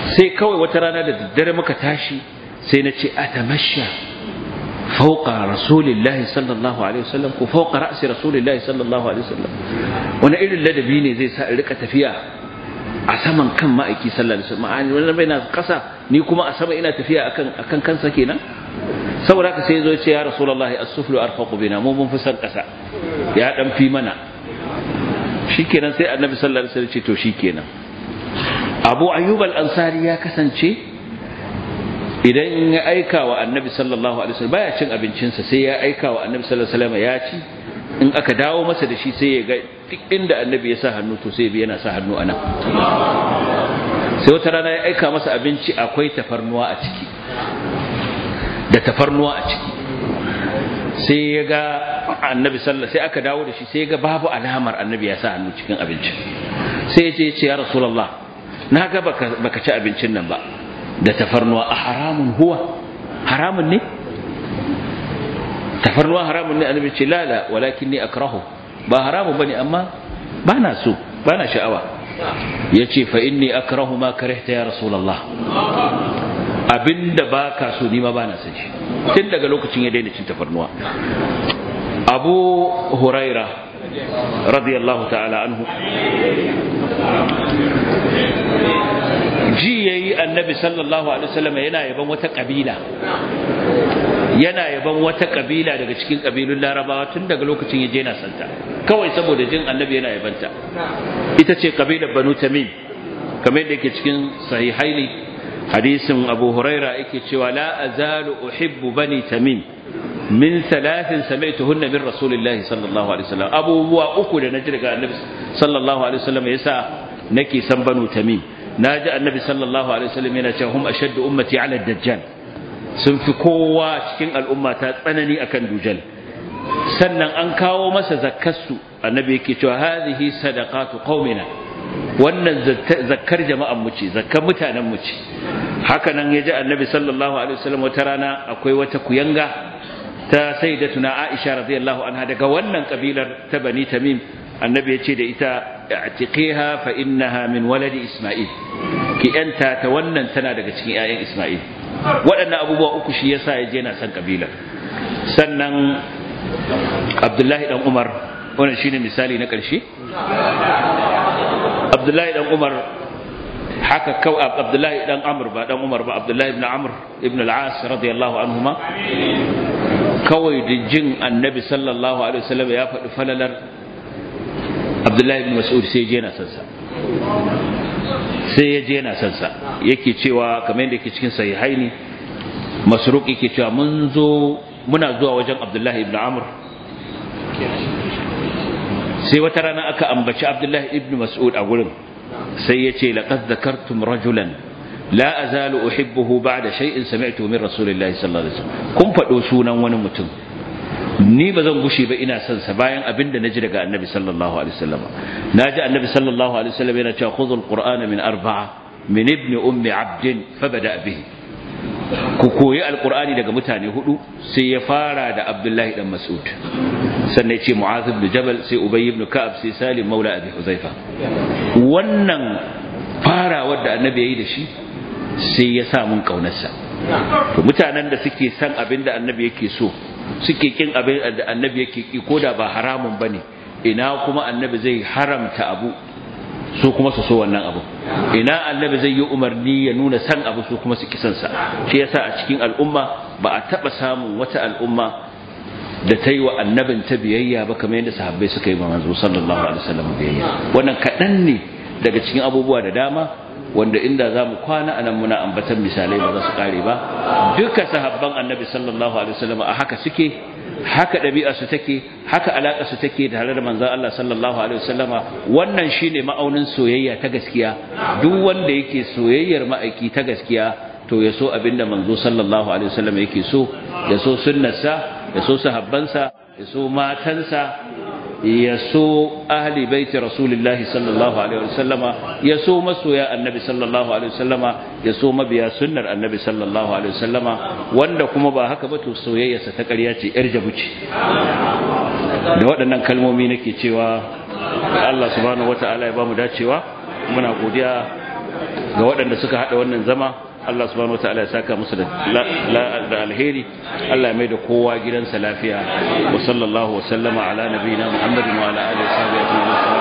Speaker 1: sai kawai wata rana da daddare muka tashi sai na ce atamasha fauqa rasulillahi sallallahu alaihi wasallam ko fauqa ra'si rasulillahi sallallahu alaihi wasallam wani irin ladabi ne zai sa in rika tafiya a saman kan ma'aiki sallallahu alaihi wasallam ma'ani wannan bai na kasa ni kuma a sama ina tafiya akan akan kansa kenan saboda haka sai zo ya ce ya rasulullahi as-suflu arfaqu bina mu mun fi san kasa ya dan fi mana shikenan sai annabi sallallahu alaihi wasallam ce to shikenan abu ayyub al-ansari ya kasance idan ya aika wa annabi sallallahu alaihi wasallam baya cin abincinsa sai ya aika wa annabi sallallahu alaihi wasallam ya ci in aka dawo masa da shi sai ya ga duk inda annabi ya sa hannu to sai yana sa hannu anan sai wata rana ya aika masa abinci akwai tafarnuwa a ciki da tafarnuwa a ciki sai ya ga annabi sallallahu sai aka dawo da shi sai ya ga babu alamar annabi ya sa hannu cikin abincin sai ya ce ya ce ya rasulullah na ga baka ci abincin nan ba da tafarnuwa a haramun huwa haramun ne tafarnuwa haramun ne annabi ce lala walakin ni akrahu ba haramun bane amma bana so bana sha'awa yace fa inni akrahu ma karihta ya rasulullah abinda baka so ni ma bana son shi tun daga lokacin ya daina cin tafarnuwa abu huraira radiyallahu ta'ala anhu ji yayi annabi sallallahu alaihi wasallam yana yaban wata kabila yana yaban wata kabila daga cikin kabilun larabawa tun daga lokacin ya je na santa kawai saboda jin annabi yana yabanta ita ce kabilar banu tamim kamar yadda yake cikin sahihaini hadisin abu huraira yake cewa la azalu uhibbu bani tamim min thalathin sami'tuhunna min rasulillahi sallallahu alaihi wasallam abubuwa uku da naji daga annabi sallallahu alaihi wasallam yasa nake san banu tamim naji annabi sallallahu alaihi wasallam yana cewa hum ashaddu ummati ala dajjal sun fi kowa cikin al'umma ta tsanani akan dujal sannan an kawo masa zakkarsu annabi yake cewa hadhihi sadaqatu qaumina wannan zakkar jama'an mu ce zakkar mutanen mu ce haka nan yaji annabi sallallahu alaihi wasallam wata rana akwai wata kuyanga ta sayyidatuna Aisha radiyallahu anha daga wannan kabilar ta Bani Tamim annabi ya ce da ita i'tiqiha fa innaha min waladi Isma'il ki yanta ta wannan tana daga cikin ƴaƴan Isma'il waɗannan abubuwa uku shi yasa ya je na san kabilar sannan Abdullahi dan Umar wannan shine misali na ƙarshe Abdullahi dan Umar haka kawai Abdullahi dan Amr ba dan Umar ba Abdullahi ibn Amr ibn al-As radiyallahu anhuma kawai da jin annabi sallallahu alaihi wasallam ya faɗi falalar abdullahi ibn mas'ud sai je na sansa sai ya je na sansa yake cewa kamar yadda yake cikin sahihaini masruq yake cewa mun zo muna zuwa wajen abdullahi ibn amr sai wata rana aka ambaci abdullahi ibn mas'ud a gurin sai ya ce laqad zakartum rajulan la azalu uhibbuhu ba'da shay'in sami'tu min rasulillahi sallallahu alaihi wasallam kun fado sunan wani mutum ni ba zan gushe ba ina son sa bayan abin da naji daga annabi sallallahu alaihi wasallam naji annabi sallallahu alaihi wasallam yana cewa khudhul qur'ana min arba'a min ibn ummi abd fabada bihi ku koyi alqur'ani daga mutane hudu sai ya fara da abdullahi dan mas'ud sannan ya ce mu'adh ibn jabal sai ubay ibn ka'ab sai salim maula abi huzaifa wannan farawar da annabi yayi da shi sai ya sa mun kaunarsa to mutanen da suke san abin da annabi yake so suke kin abin da annabi yake ki koda ba haramun bane ina kuma annabi zai haramta abu su kuma su so wannan abu ina annabi zai yi umarni ya nuna san abu su kuma su kisan sa shi yasa a cikin al'umma ba a taba samun wata al'umma da ta yi wa annabin ta biyayya ba kamar yadda sahabbai suka yi manzo sallallahu alaihi wasallam biyayya wannan kaɗan ne daga cikin abubuwa da dama wanda inda za mu kwana a nan muna ambatan misalai ba za su kare ba duka sahabban annabi sallallahu alaihi wasallam a haka suke haka ɗabi'a su take haka alaƙa su take tare da manzon Allah sallallahu alaihi wasallam wannan shine ma'aunin soyayya ta gaskiya duk wanda yake soyayyar ma'aiki ta gaskiya to ya so abinda manzo sallallahu alaihi wasallam yake so ya so sunnarsa ya so sahabbansa ya so matansa ya so ahli baiti rasulillahi sallallahu alaihi wasallama ya so masoya annabi sallallahu alaihi wasallama ya so mabiya sunnar annabi sallallahu alaihi wasallama wanda kuma ba haka ba to soyayyarsa ta ƙarya ce yar jabuci da waɗannan kalmomi nake cewa Allah subhanahu wata'ala ya bamu dacewa muna godiya ga waɗanda suka haɗa wannan zama Allah subhanahu wataala ya saka musu da da alheri Allah ya mai da kowa gidansa lafiya wa sallallahu wa sallama ala nabiyina Muhammadin wa ala alihi wa sahbihi ajma'in